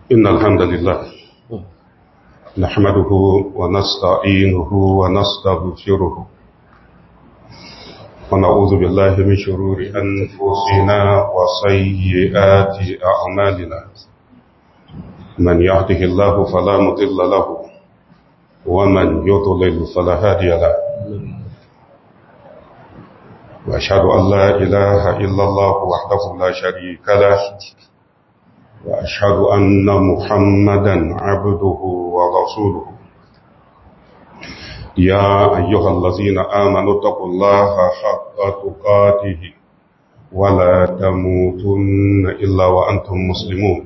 إن الحمد لله نحمده ونستعينه ونستغفره ونعوذ بالله من شرور أنفسنا وسيئات أعمالنا من يهده الله فلا مضل له ومن يضلل فلا هادي له وأشهد أن لا إله إلا الله وحده لا شريك له وأشهد أن محمدا عبده ورسوله يا أيها الذين آمنوا اتقوا الله حق تقاته ولا تموتن إلا وأنتم مسلمون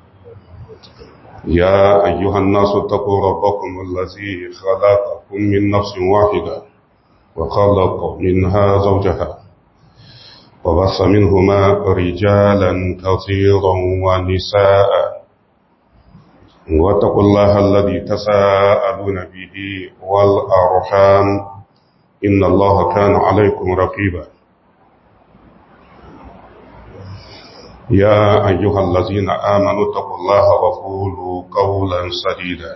يا أيها الناس اتقوا ربكم الذي خلقكم من نفس واحدة وخلق منها زوجها وبص منهما رجالا كثيرا ونساء واتقوا الله الذي تساءلون به والأرحام إن الله كان عليكم رقيبا يا أيها الذين آمنوا اتقوا الله وقولوا قولا سديدا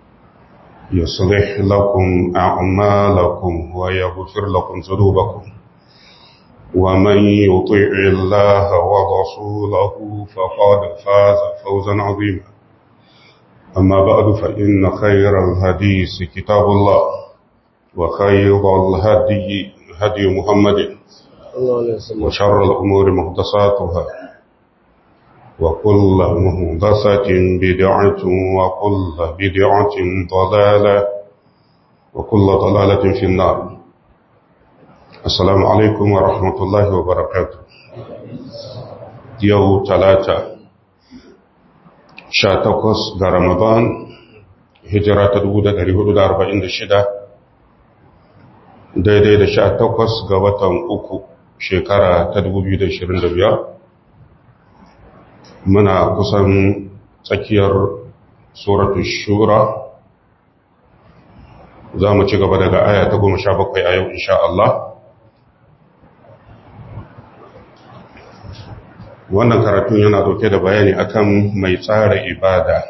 يصلح لكم أعمالكم ويغفر لكم ذنوبكم ومن يطيع الله ورسوله فقد فاز فوزا عظيما أما بعد فإن خير الحديث كتاب الله وخير الهدي هدي محمد وشر الأمور مهدساتها وكل مهدسة بدعة وكل بدعة ضلالة وكل ضلالة في النار Assalamu alaikum wa rahmatullahi wa barakatu. Yau talata, sha takwas ga Ramadan, hijira ta dubu da ɗari hudu da arba'in da shida, daidai da sha takwas ga watan uku shekara ta dubu biyu da ashirin da biyar. Muna kusan tsakiyar Suratu Shura, za mu ci gaba daga aya ta goma sha bakwai a yau, insha Allah. wannan karatun yana dauke da bayani akan mai tsara ibada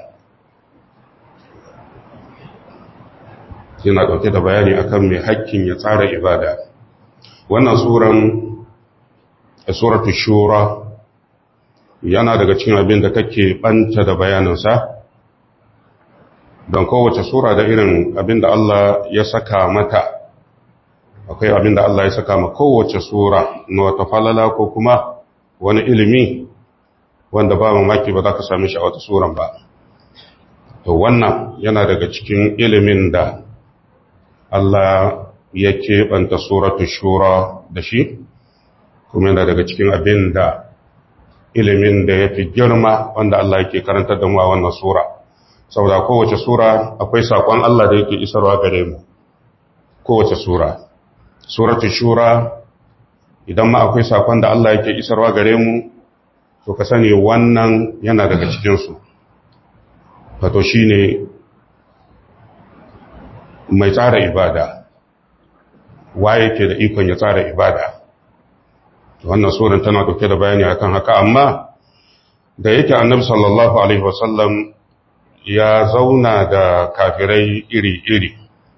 yana dauke da bayani akan mai hakkin ya tsara ibada wannan suran suratul shura yana daga cikin abin da kake banta da bayaninsa don kowace sura da irin abin da Allah ya saka mata akwai abin da Allah ya saka ma kowace sura na wata falala ko kuma wani ilimi wanda ba mamaki ba za ka sami shi a wata suran ba to wannan yana daga cikin ilimin da Allah ya keɓanta suratu shura da shi kuma yana daga cikin abin da ilimin da ya fi girma wanda Allah yake karanta da mu a wannan sura saboda kowace sura akwai saƙon Allah da yake isarwa gare mu kowace sura suratu shura idan ma akwai sakon da Allah yake isarwa gare mu to ka sani wannan yana daga cikinsu wato shi ne mai tsara ibada wa yake da ikon ya tsara ibada wannan suran tana dauke da bayani akan haka amma da yake annabi sallallahu alaihi wasallam ya zauna da kafirai iri-iri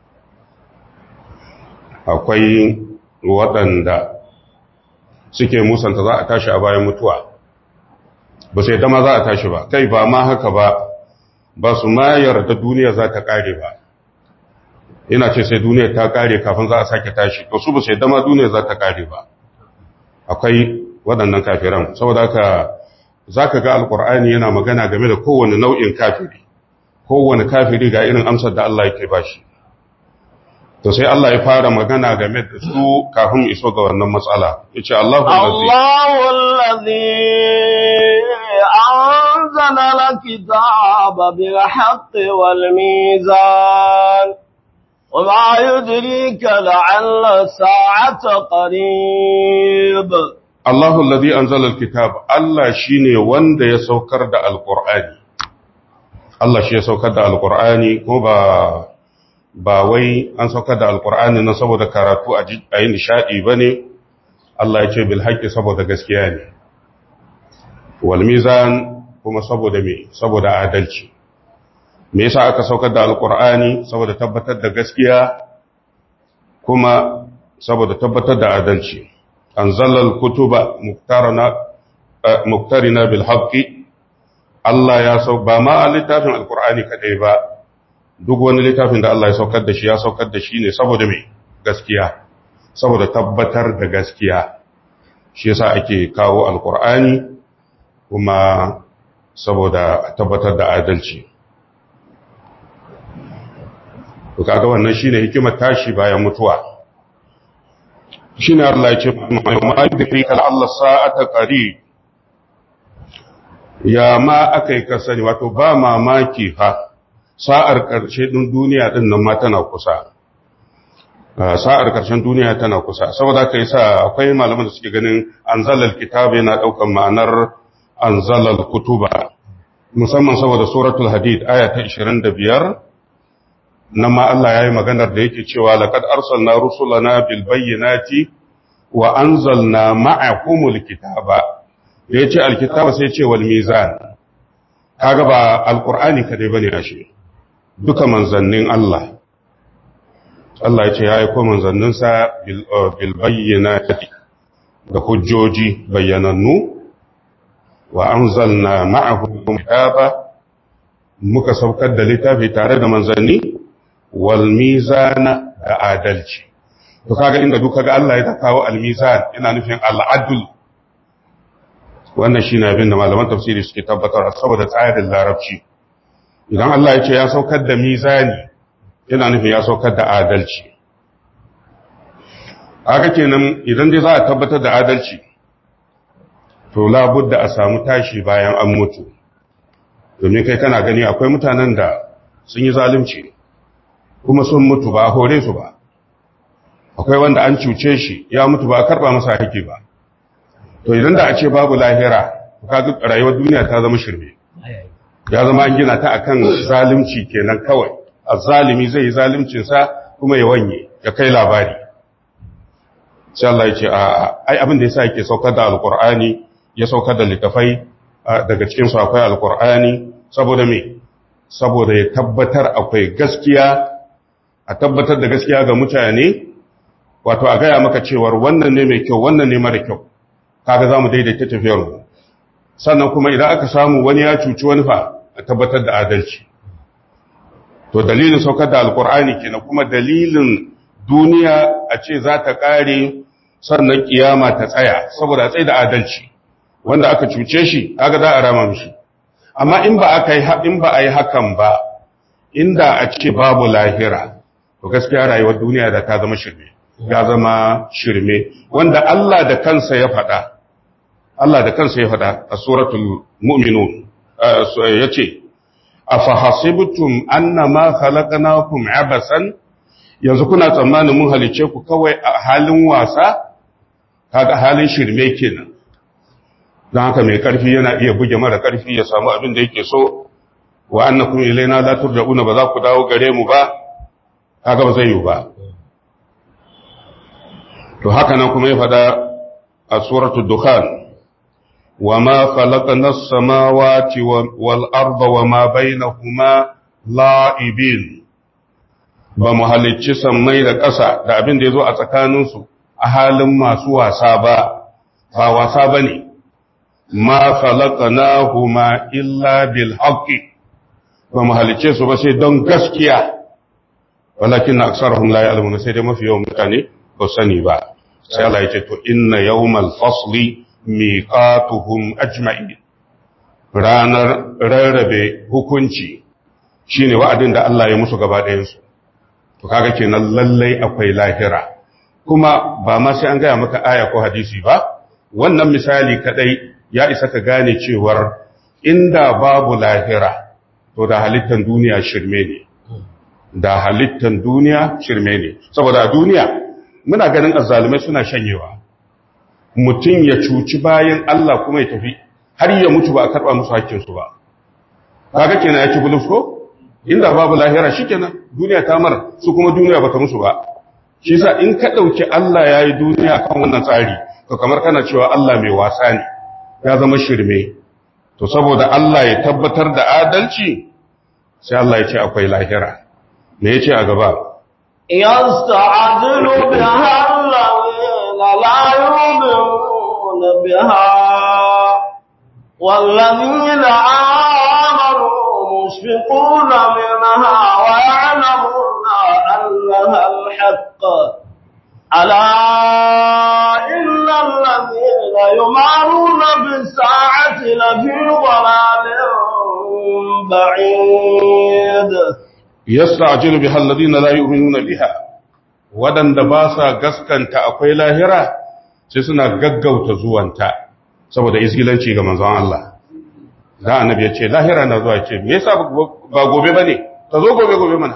akwai waɗanda suke musanta za a tashi a bayan mutuwa ba sai dama za a tashi ba kai ba ma haka ba ba su ma yarda duniya za ta kare ba ina ce sai duniya ta kare kafin za a sake tashi to su ba sai dama duniya za ta kare ba akwai waɗannan kafiran saboda haka za ka ga alkur'ani yana magana game da kowane nau'in kafiri kowane kafiri ga irin amsar da Allah yake ba shi to sai Allah ya fara magana game da su kafin iso ga wannan matsala yace Allahu allazi anzala al-kitaba bil haqqi wal mizan وما يدريك لعل الساعة قريب الله الذي أنزل الكتاب الله شيني وند يسوكر دا القرآن الله شي يسوكر دا القرآن كوبا ba wai an saukar da alkur'ani na saboda karatu a yi nishadi ba ne Allah ya ce bil haƙƙi saboda gaskiya ne wal mizan kuma saboda me saboda adalci me yasa aka saukar da alqur'ani saboda tabbatar da gaskiya kuma saboda tabbatar da adalci anzalal kutuba muktarana muktarina bil haqqi Allah ya sau ba ma littafin alqur'ani kadai ba duk wani littafin da Allah ya saukar da shi ya saukar da shi ne saboda me gaskiya saboda tabbatar da gaskiya shi yasa ake kawo alqur'ani kuma saboda tabbatar da adalci to kaga wannan shine hikimar tashi bayan mutuwa shine Allah ya ce ma yudri kal Allah sa'ata qarib ya ma akai ka sani wato ba mamaki fa sa'ar karshe din duniya din nan ma tana kusa sa'ar karshen duniya tana kusa saboda kai sa akwai malaman da suke ganin anzalal kitab yana daukan ma'anar anzalal kutuba musamman saboda suratul hadid aya ta 25 nan ma Allah ya yi maganar da yake cewa laƙad arsalna rusulana bil bayyinati wa anzalna ma'akumul kitaba da yace alkitaba sai ce wal mizan kaga ba alqur'ani kadai bane ashe duka manzannin Allah Allah ya ce ya aika manzannin sa bil bayyinati da hujjoji bayyanannu wa anzalna ma'akumul kitaba muka saukar da littafi tare da manzanni wal mizana da adalci to kaga inda duka ga Allah ya kawo al mizan yana nufin al adl wannan shine abin da malaman tafsiri suke tabbatar saboda tsarin larabci idan Allah ya ce ya saukar da mizani yana nufin ya saukar da adalci haka kenan idan dai za a tabbatar da adalci to labudda a samu tashi bayan an mutu domin kai kana gani akwai mutanen da sun yi zalunci kuma sun mutu ba a hore su ba akwai wanda an cuce shi ya mutu ba a karba masa haƙi ba to idan da a ce babu lahira kaga rayuwar duniya ta zama shirme ya zama an gina ta akan zalunci kenan kawai azzalimi zai yi zaluncin sa kuma ya wanye ya kai labari sai Allah ya ce a ai abin da yasa yake saukar da alqur'ani ya saukar da littafai daga cikin su akwai alqur'ani saboda me saboda ya tabbatar akwai gaskiya a tabbatar da gaskiya ga mutane wato a gaya maka cewar wannan ne mai kyau wannan ne mara kyau kaga za mu daidaita tafiyarmu sannan kuma idan aka samu wani ya cuci wani fa a tabbatar da adalci to dalilin saukar da alkur'ani kenan kuma dalilin duniya a ce za ta ƙare sannan kiyama ta tsaya saboda a tsaye da adalci wanda aka cuce shi kaga za a rama mishi amma in ba aka yi in ba a yi hakan ba inda a ce babu lahira to gaskiya rayuwar duniya da ta zama shirme ya zama shirme wanda Allah da kansa ya faɗa Allah da kansa ya faɗa a suratul mu'minun yace afa hasibtum annama khalaqnakum abasan yanzu kuna tsammanin mun halice ku kawai a halin wasa kaga halin shirme kenan don haka mai karfi yana iya buge mara karfi ya samu abin da yake so wa annakum ilaina la turja'una ba za ku dawo gare mu ba kaga ba zai yi ba to haka nan kuma ya fada a suratul dukhan wa ma khalaqna as-samawati wal arda wa ma bainahuma la'ibin ba mu halicci sammai da ƙasa da abin da yazo a tsakaninsu a halin masu wasa ba ba wasa bane ma khalaqnahuma illa bil haqqi ba mu halicce su ba sai don gaskiya walakin na aksarahum la ya'lamuna sai dai mafi yawan mutane ba sani ba sai Allah ya ce to inna yawmal fasli miqatuhum ajma'in ranar rarrabe hukunci shine wa'adin da Allah ya musu gaba ɗayan su to kaga kenan lallai akwai lahira kuma ba ma sai an gaya maka aya ko hadisi ba wannan misali kadai ya isa ka gane cewar inda babu lahira to da halittan duniya shirme ne da halittan duniya shirme ne saboda duniya muna ganin azzalumai suna shanyewa mutum ya cuci bayan Allah kuma ya tafi har ya mutu ba a karɓa musu hakkinsu ba kaga kenan ya ci bulus ko inda babu lahira shikenan duniya ta mar su kuma duniya bata musu ba shi yasa in ka dauki Allah yayi duniya kan wannan tsari to kamar kana cewa Allah mai wasa ne ya zama shirme to saboda Allah ya tabbatar da adalci sai Allah ya ce akwai lahira me yace a gaba يستعجل بها الذين لا يؤمنون بها والذين آمنوا مشفقون منها ويعلمون أنها الحق ألا إن الذين يمارون بالساعة لفي ضلال بعيد yasta'jilu biha alladhina la yu'minuna biha wadanda ba sa gaskanta akwai lahira sai suna gaggauta zuwanta saboda isgilanci ga manzon Allah da annabi ya ce lahira na zuwa ce me yasa ba gobe bane ta zo gobe gobe mana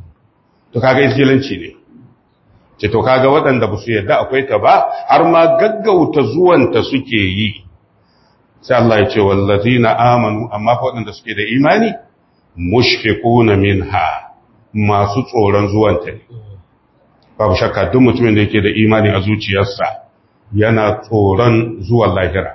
to kaga isgilanci ne ce to kaga wadanda ba su yarda akwai ta ba har ma gaggauta zuwanta suke yi sai Allah ya ce wallazina amanu amma fa wadanda suke da imani mushfiquna minha masu tsoron zuwanta ne babu shakka duk mutumin da yake da imani a zuciyarsa yana tsoron zuwan lahira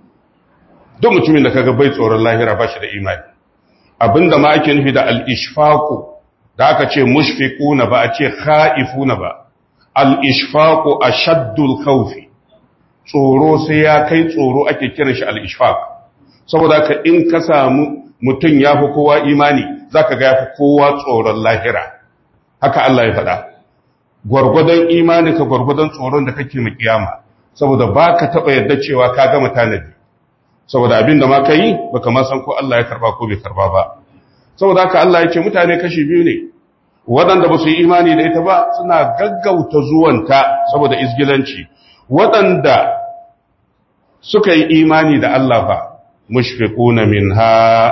duk mutumin da kaga bai tsoron lahira ba shi da imani abinda ma ake nufi da al-ishfaqu da aka ce mushfiquna ba a ce khaifuna ba al-ishfaqu ashaddul khawfi tsoro sai ya kai tsoro ake kiran shi al-ishfaq saboda ka in ka samu mutum ya fi kowa imani za ka ga ya fi kowa tsoron lahira haka Allah ya faɗa gwargwadon imani ka gwargwadon tsoron da kake mu kiyama saboda ba ka taɓa yadda cewa ka gama tanadi saboda abin da ma ka yi ba ka san ko Allah ya karba ko bai karba ba saboda haka Allah ya ce mutane kashi biyu ne waɗanda ba su yi imani da ita ba suna gaggauta zuwanta saboda izgilanci waɗanda suka yi imani da Allah ba mushfiquna minha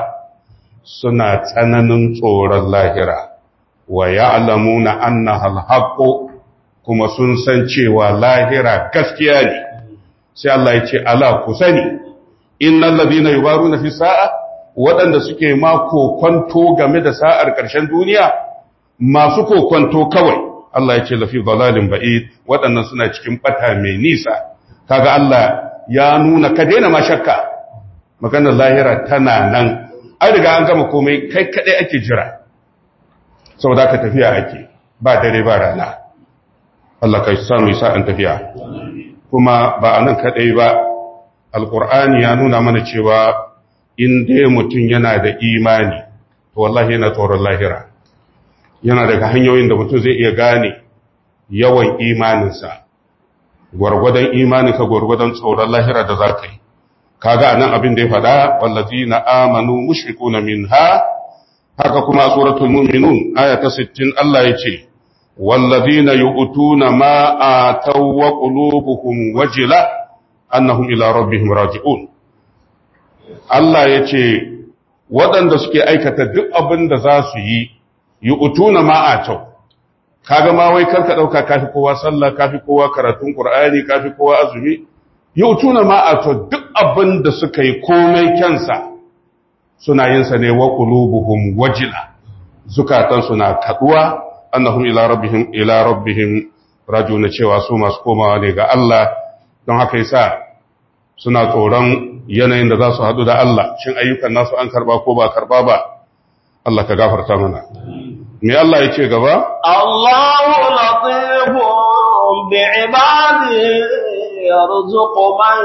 suna tsananin tsoron lahira wa ya'lamuna annaha al kuma sun san cewa lahira gaskiya ne sai Allah ya ce ala ku sani innal ladina yubaruna fi sa'a waɗanda suke ma kokonto game da sa'ar ƙarshen duniya masu kokonto kawai Allah ya ce lafi dalalin ba'id waɗannan suna cikin bata mai nisa kaga Allah ya nuna ka daina ma shakka maganar lahira tana nan an riga an gama komai kai kadai ake jira saboda ka tafiya ake ba dare ba rana Allah ka samu isa an tafiya kuma ba a nan kadai ba alkur'ani ya nuna mana cewa in dai mutum yana da imani to wallahi yana tsoron lahira yana daga hanyoyin da mutum zai iya gane yawan imaninsa gwargwadon imaninka gwargwadon tsoron lahira da za ka yi kaga anan abin da ya faɗa wallazina amanu mushrikuna minha haka kuma suratul mu'minun aya ta 60 Allah yace wallazina yu'tuna ma ataw wa qulubuhum wajila annahum ila rabbihim raji'un Allah yace waɗanda suke aikata duk abin da za su yi yu'tuna ma ataw kaga ma wai karka dauka kafi kowa sallah kafi kowa karatun qur'ani kafi kowa azumi yautuna ma a to duk abin da suka yi komai kyansa suna yin sa ne wa qulubuhum wajila zukatan suna kaduwa annahum ila rabbihim ila rabbihim rajuna cewa su masu komawa ne ga Allah don haka yasa suna tsoron yanayin da za su hadu da Allah shin ayyukan nasu an karba ko ba karba ba Allah ka gafarta mana me Allah ya ce gaba Allahu latifun bi'ibadihi يرزق من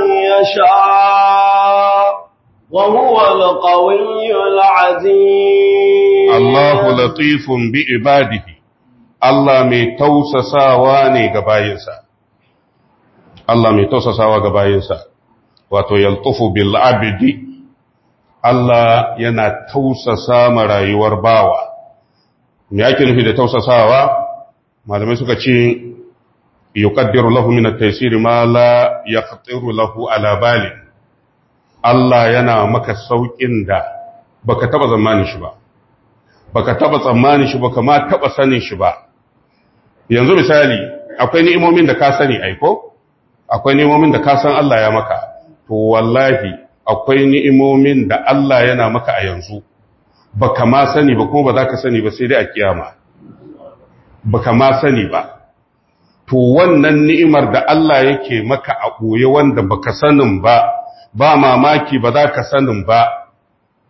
يشاء وهو القوي العزيز الله لطيف بعباده Allah mai tausasawa ne ga bayinsa Allah mai tausasawa ga bayinsa wato yaltufu bil abdi Allah yana tausasa ma rayuwar bawa me yake nufi da tausasawa malamai suka ce yuqaddiru lahu min at-taysir ma la yaqtiru lahu ala bali Allah yana maka saukin da baka taba zamanin shi ba baka taba tsammanin shi ba kama taba sanin shi ba yanzu misali akwai ni'imomin da ka sani aiko akwai ni'imomin da ka san Allah ya maka to wallahi akwai ni'imomin da Allah yana maka a yanzu baka ma sani ba kuma ba za ka sani ba sai dai a kiyama baka ma sani ba to wannan ni'imar da Allah yake maka a ɓoye wanda baka sanin ba ba mamaki ba za ka sanin ba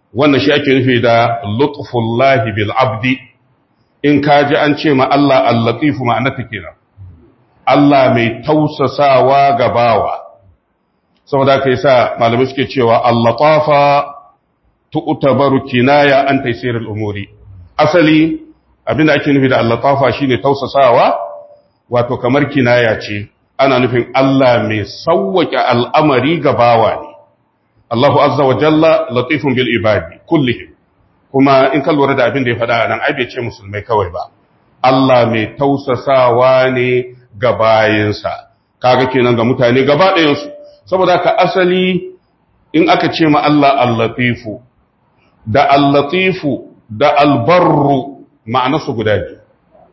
wannan shi ake nufi da lutfullahi bil abdi in ka ji an ce ma Allah al-latifu ma'anata kenan Allah mai tausasawa ga bawa saboda kai sa malamai suke cewa al-latafa tu'tabaru kinaya an taysirul umuri asali abinda ake nufi da al-latafa shine tausasawa wato kamar kinaya ce ana nufin Allah mai sauwake al'amari ga bawa ne Allahu azza wa jalla latifun bil ibadi kullihim kuma in ka lura da abin da ya faɗa nan ai bai ce musulmai kawai ba Allah mai tausasawa ne ga bayinsa kaga kenan ga mutane gaba ɗayansu saboda ka asali in aka ce ma Allah al-latifu da al-latifu da al-barru ma'anarsu guda biyu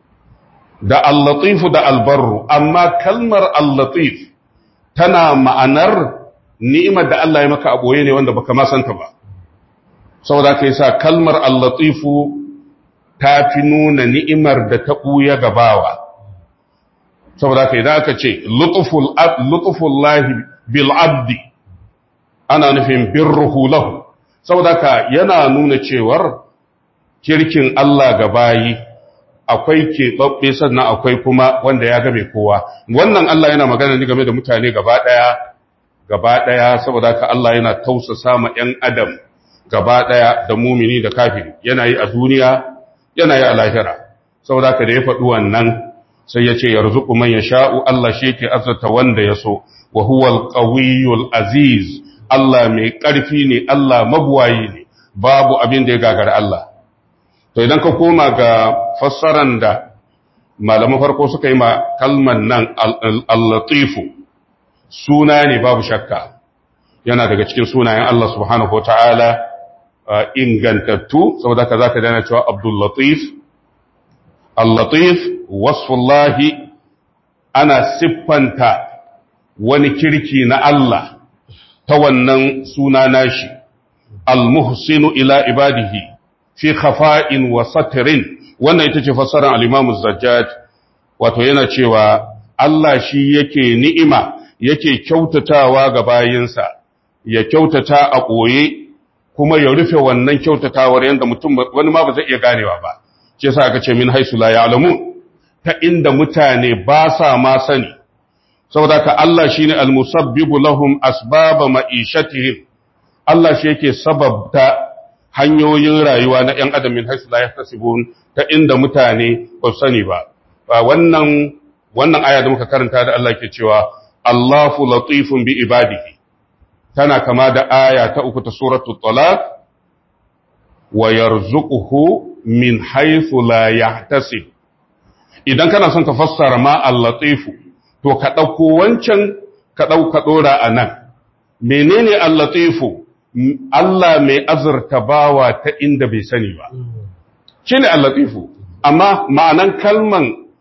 da al-latifu da al-barru amma kalmar al-latif tana ma'anar ni'imar da Allah ya maka a boye ne wanda baka ma santa ba saboda kai sa kalmar al-latifu ta fi nuna ni'imar da ta buya gabawa saboda kai idan aka ce lutful lutful lahi bil abdi ana nufin birruhu lahu saboda ka yana nuna cewar kirkin Allah ga bayi akwai keɓaɓɓe sannan akwai kuma wanda ya game kowa wannan Allah yana magana ne game da mutane gaba ɗaya gaba ɗaya saboda ka Allah yana tausasa ma ‘yan adam gaba ɗaya da mumini da kafiri yana yi a duniya yana yi a lahira saboda ka da ya faɗi wannan sai ya ce yarzuku man ya sha'u Allah shi yake azurta wanda ya so wa huwal qawiyul aziz Allah mai ƙarfi ne Allah mabuwayi ne babu abin da ya gagara Allah to idan ka koma ga fassaran da malaman farko suka yi ma kalman nan al-latifu suna ne babu shakka yana daga cikin sunayen Allah subhanahu wataala ingantattu saboda ka zaka dana cewa Abdul Latif al-Latif wasfullahi ana siffanta wani kirki na Allah ta wannan suna nashi al-muhsinu ila ibadihi fi khafa'in wa satrin wannan ita ce fassarar al-Imam az-Zajjaj wato yana cewa Allah shi yake ni'ima yake kyautatawa ga bayinsa ya kyautata a koye kuma ya rufe wannan kyautatawar yanda mutum wani ma ba zai iya ganewa ba shi yasa aka ce min haisu la ya'lamun ta inda mutane ba sa ma sani saboda ka Allah shine al-musabbibu lahum asbaba ma'ishatihim Allah shi yake sababta hanyoyin rayuwa na ‘yan adam min haisu la yahtasibun ta inda mutane ba sani ba wannan wannan aya da muka karanta da Allah ke cewa Allahu latifun bi ibadihi tana kama da aya ta uku ta suratul talaq wa yarzuquhu min haythu la yahtasib idan kana son ka fassara ma al-latifu to ka dauko wancan ka dauka dora anan menene al-latifu Allah mai azurta bawa ta inda bai sani ba shine al-latifu amma ma'anan kalman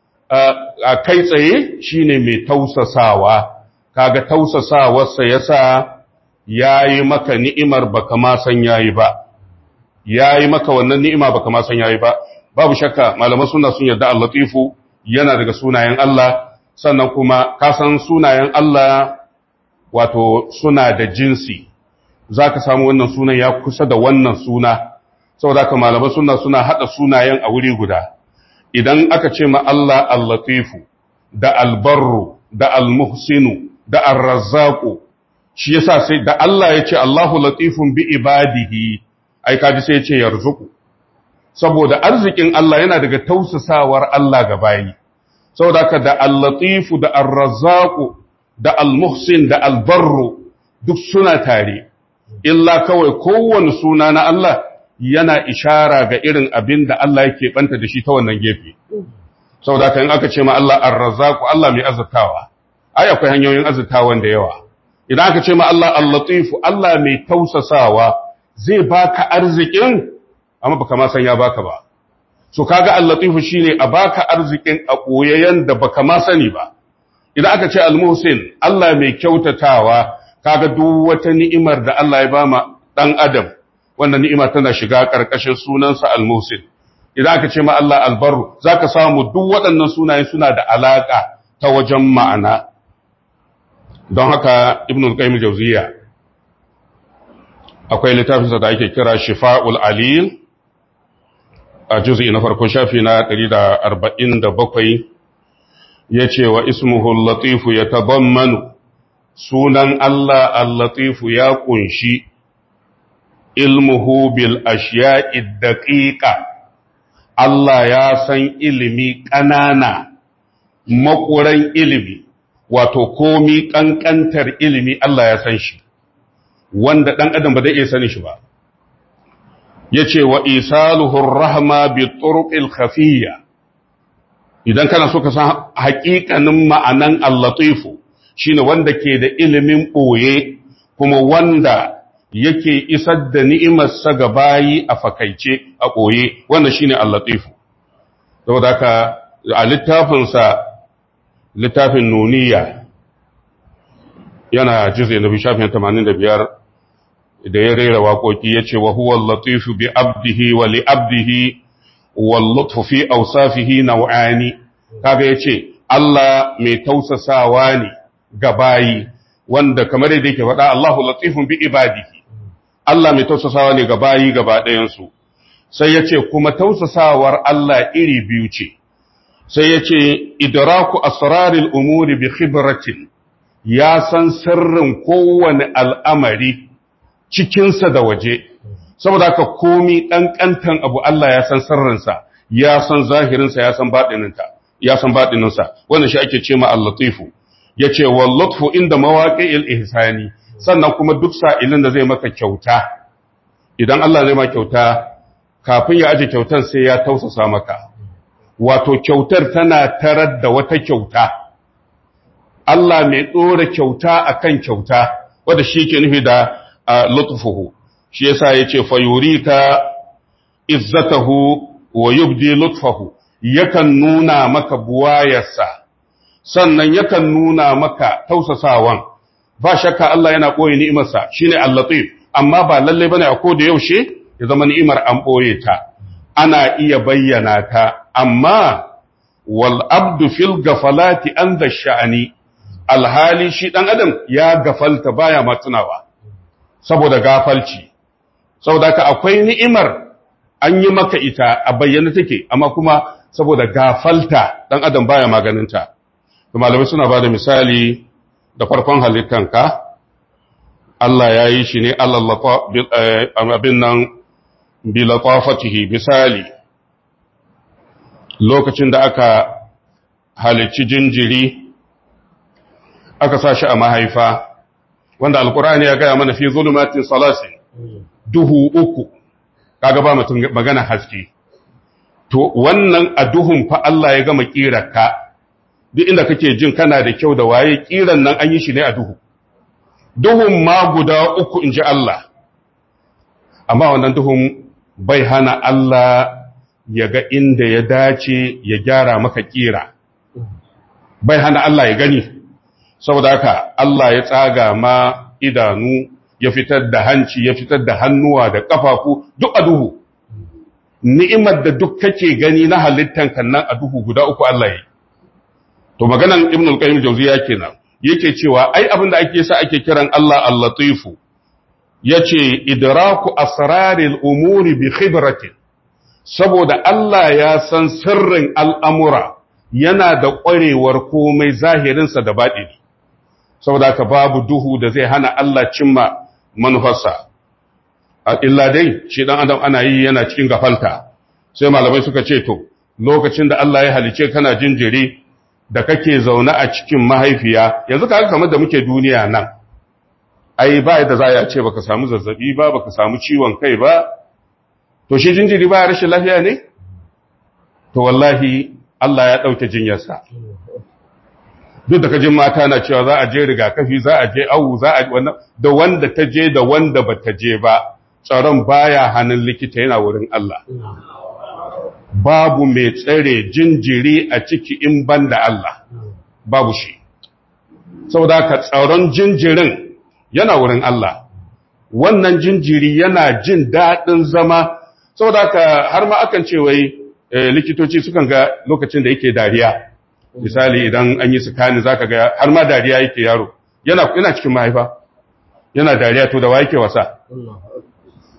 a kai tsaye shine mai tausasawa kaga tausasawarsa yasa yayi maka ni'imar baka ma san yayi ba yayi maka wannan ni'ima baka ma san yayi ba babu shakka malaman sunna sun yarda al-latifu yana daga sunayen Allah sannan kuma ka san sunayen Allah wato suna da jinsi zaka samu wannan sunan ya kusa da wannan suna saboda haka malaman sunna suna hada sunayen a wuri guda idan aka ce ma Allah al-latifu da al-barru da al-muhsinu da ar-razzaqu shi yasa sai da Allah ya ce Allahu latifun bi ibadihi ai kaji sai ya ce yarzuqu saboda arzikin Allah yana daga tausasawar Allah ga bayi saboda haka da al-latifu da ar-razzaqu da al-muhsin da al-barru duk suna tare illa kawai kowane suna na Allah yana ishara ga irin abin da Allah yake banta da shi ta wannan gefe saboda haka in aka ce ma Allah ar-razzaqu Allah mai azurtawa ai akwai hanyoyin azurtawan da yawa idan aka ce ma Allah al-latifu Allah mai tausasawa zai baka arzikin amma baka ma san ya baka ba so kaga al-latifu shine a baka arzikin a koyayen da baka ma sani ba idan aka ce al-muhsin Allah mai kyautatawa kaga duk wata ni'imar da Allah ya bama dan adam wannan ni'ima tana shiga karkashin sunansa al-muhsin idan aka ce ma Allah al-barru zaka samu duk waɗannan sunaye suna da alaka ta wajen ma'ana don haka ibn al-qayyim jawziya akwai littafinsa da ake kira shifa'ul alil a juzi na farko shafi na 147 ya ce wa ismuhul latifu ya tabammanu sunan Allah al-latifu ya kunshi ilmuhu bil ashiya'i daqiqa Allah ya san ilimi ƙanana makuran ilimi wato komi ƙanƙantar ilimi Allah ya san shi wanda ɗan adam ba zai iya sani shi ba ya ce wa isaluhur rahma bi turuqil khafiyya idan kana so ka san haƙiƙanin ma'anan al-latifu shine wanda ke da ilimin ɓoye kuma wanda yake isar da ni'imarsa ga bayi a fakaice a ɓoye wanda shine al-latifu saboda haka a littafinsa littafin nuniya yana jize na bishafin 85 da ya rera waƙoƙi ya ce wa huwa latifu bi abdihi wa li abdihi wa lutfu fi awsafihi naw'ani kaga yace Allah mai tausasawa ne ga bayi wanda kamar yadda yake faɗa Allahu latifun bi ibadihi Allah mai tausasawa ne ga bayi gaba ɗayan su sai yace kuma tausasawar Allah iri biyu ce sai yace idraku asraril umuri bi khibratin ya san sirrin kowane al'amari cikinsa da waje, saboda haka komi ɗanƙantan abu Allah ya san sirrinsa, ya san zahirinsa, ya san baɗininta, ya san baɗininsa, wannan shi ake ce ma allatifu, ya ce wa lutfu inda mawaƙi ihsani sannan kuma duk sa'ilin da zai maka kyauta, idan Allah zai ma kyauta, kafin ya aje kyautar sai ya tausasa maka, wato kyautar tana tarar da wata kyauta. Allah mai ɗora kyauta a kan kyauta, wadda shi ke nufi da lutfuhu, shi yasa ya ce, Fayurika izzatahu wa yubdi lutfahu, yakan nuna maka buwayarsa, sannan yakan nuna maka tausasawan, ba shakka Allah yana ɓoye ni'imarsa shi ne allatif, amma ba lallai bane a ko da yaushe ya zama ni'imar an ɓoye ta, ana iya bayyana ta, amma wal abdu fil gafalati an da sha'ani. alhali shi ɗan adam ya gafalta baya matsunawa saboda gafalci saboda ka akwai ni'imar an yi maka ita a bayyana take amma kuma saboda gafalta ɗan adam baya maganinta da malamai suna ba da misali da farkon halittanka Allah ya yi shi ne abin nan bilatafatihi misali lokacin da aka halicci jinjiri aka sa shi a mahaifa wanda alkur'ani ya gaya mana fi zulumatin salasin duhu uku kaga ba mutum magana haske to wannan a duhun fa Allah ya gama kirarka duk inda kake jin kana da kyau da waye kiran nan an yi shi ne a duhu duhun ma guda uku inji Allah amma wannan duhun bai hana Allah ya ga inda ya dace ya gyara maka kira bai hana Allah ya gani saboda haka Allah ya tsaga ma idanu ya fitar da hanci ya fitar da hannuwa da kafafu duk a duhu ni'imar da duk kake gani na halittan kannan a duhu guda uku Allah yi to maganan ibn al-qayyim jawziya kenan yake cewa ai abin da ake sa ake kiran Allah al-latifu yace idraku asraril umuri bi khibratin saboda Allah ya san sirrin al'amura yana da ƙwarewar komai zahirinsa da baɗini saboda ka babu duhu da zai hana Allah cimma manufarsa illa dai shi dan adam ana yi yana cikin gafalta sai malamai suka ce to lokacin da Allah ya halice kana jinjiri da kake zaune a cikin mahaifiya yanzu kaga kamar da muke duniya nan ai ba yadda za a ce baka samu zazzabi ba baka samu ciwon kai ba to shi jinjiri ba rashin lafiya ne to wallahi Allah ya ɗauke jinyarsa duk da kajin mata na cewa za a je rigakafi za a je awu za a da wanda ta je da wanda ba ta je ba tsaron baya hannun likita yana wurin Allah babu mai tsare jinjiri a ciki in ban da Allah babu shi saboda ka tsaron jinjirin yana wurin Allah wannan jinjiri yana jin daɗin zama saboda ka har ma akan ce wai likitoci sukan ga lokacin da yake dariya misali idan an yi sukani zaka ga har ma dariya yake yaro yana yana cikin mahaifa yana dariya to da wa yake wasa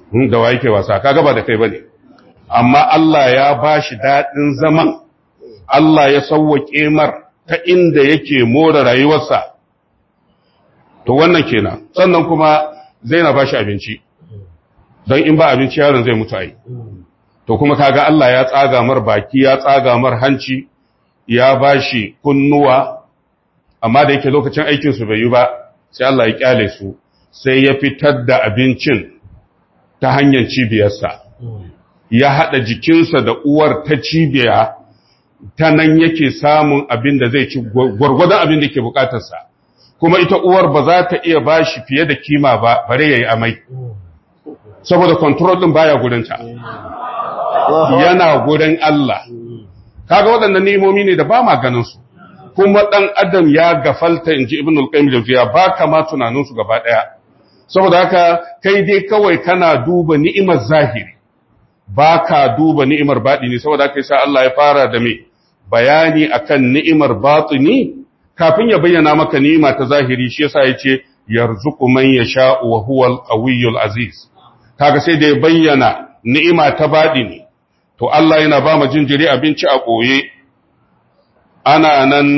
da wa yake wasa kaga ba da kai bane amma Allah ya bashi dadin zaman Allah ya sauwake mar ta inda yake more rayuwarsa to wannan kenan sannan kuma zai na bashi abinci don in ba abinci yaron zai mutu ai to kuma kaga Allah ya tsaga mar baki ya tsaga mar hanci ya bashi kunnuwa amma da yake lokacin aikin su bai yi ba sai Allah ya kyale su sai ya fitar da abincin ta hanyar cibiyarsa ya hada jikinsa da uwar ta cibiya ta nan yake samun abin da zai ci gwargwadon abin da ke bukatarsa kuma ita uwar ba za ta iya bashi fiye da kima ba bare yayi amai saboda control din baya gurinta yana gurin Allah kaga waɗannan ni'imomi ne da ba ma ganin su kuma dan adam ya gafalta inji ibn al-qayyim jawziya ba kama tunanin su gaba daya saboda haka kai dai kawai kana duba ni'imar zahiri ba ka duba ni'imar batini saboda haka yasa Allah ya fara da me bayani akan ni'imar batini kafin ya bayyana maka ni'ima ta zahiri shi yasa yace yarzuqu man yasha'u wa huwal qawiyyul aziz kaga sai da ya bayyana ni'ima ta batini to Allah yana ba mu jinjiri abinci a koye ana nan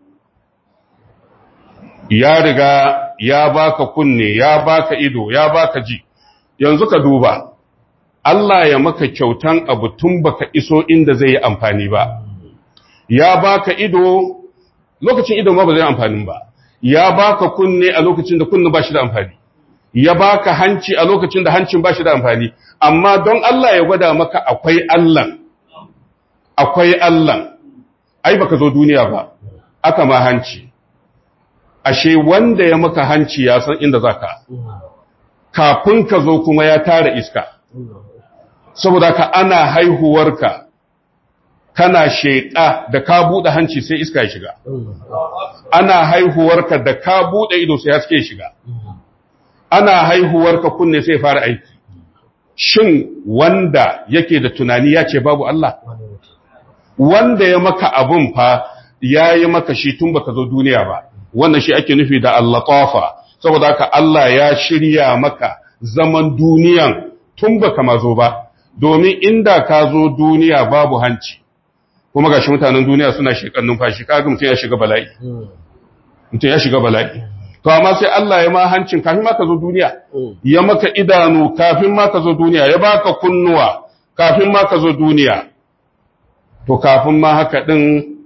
ya riga ya baka kunne ya baka ido ya baka ji yanzu ka duba Allah ya maka kyautan abu tun baka iso inda zai yi amfani ba ya baka ido lokacin ido ma ba zai amfani ba ya baka kunne a lokacin da kunne ba shi da amfani ya baka hanci a lokacin da hancin ba shi da amfani amma don Allah ya gwada maka akwai Allah akwai Allah ai baka zo duniya ba aka ma hanci ashe wanda ya maka hanci ya san inda zaka kafin ka zo kuma ya tara iska saboda ka ana haihuwarka kana sheƙa da ka buɗe hanci sai iska ya shiga ana haihuwarka da ka buɗe ido sai haske ya shiga ana haihuwarka kunne sai fara aiki shin wanda yake da tunani ya ce babu Allah wanda ya maka abun fa ya yi maka shi tun baka zo duniya ba wannan shi ake nufi da Allah tafa saboda haka Allah ya shirya maka zaman duniyan tun baka mazo ba domin inda ka zo duniya babu hanci kuma gashi mutanen duniya suna shekan numfashi kaga mutum ya shiga bala'i mutum ya shiga bala'i to amma sai Allah ya ma hancin kafin ma ka zo duniya ya maka idanu kafin ma ka zo duniya ya baka kunnuwa kafin ma ka zo duniya to kafin ma haka din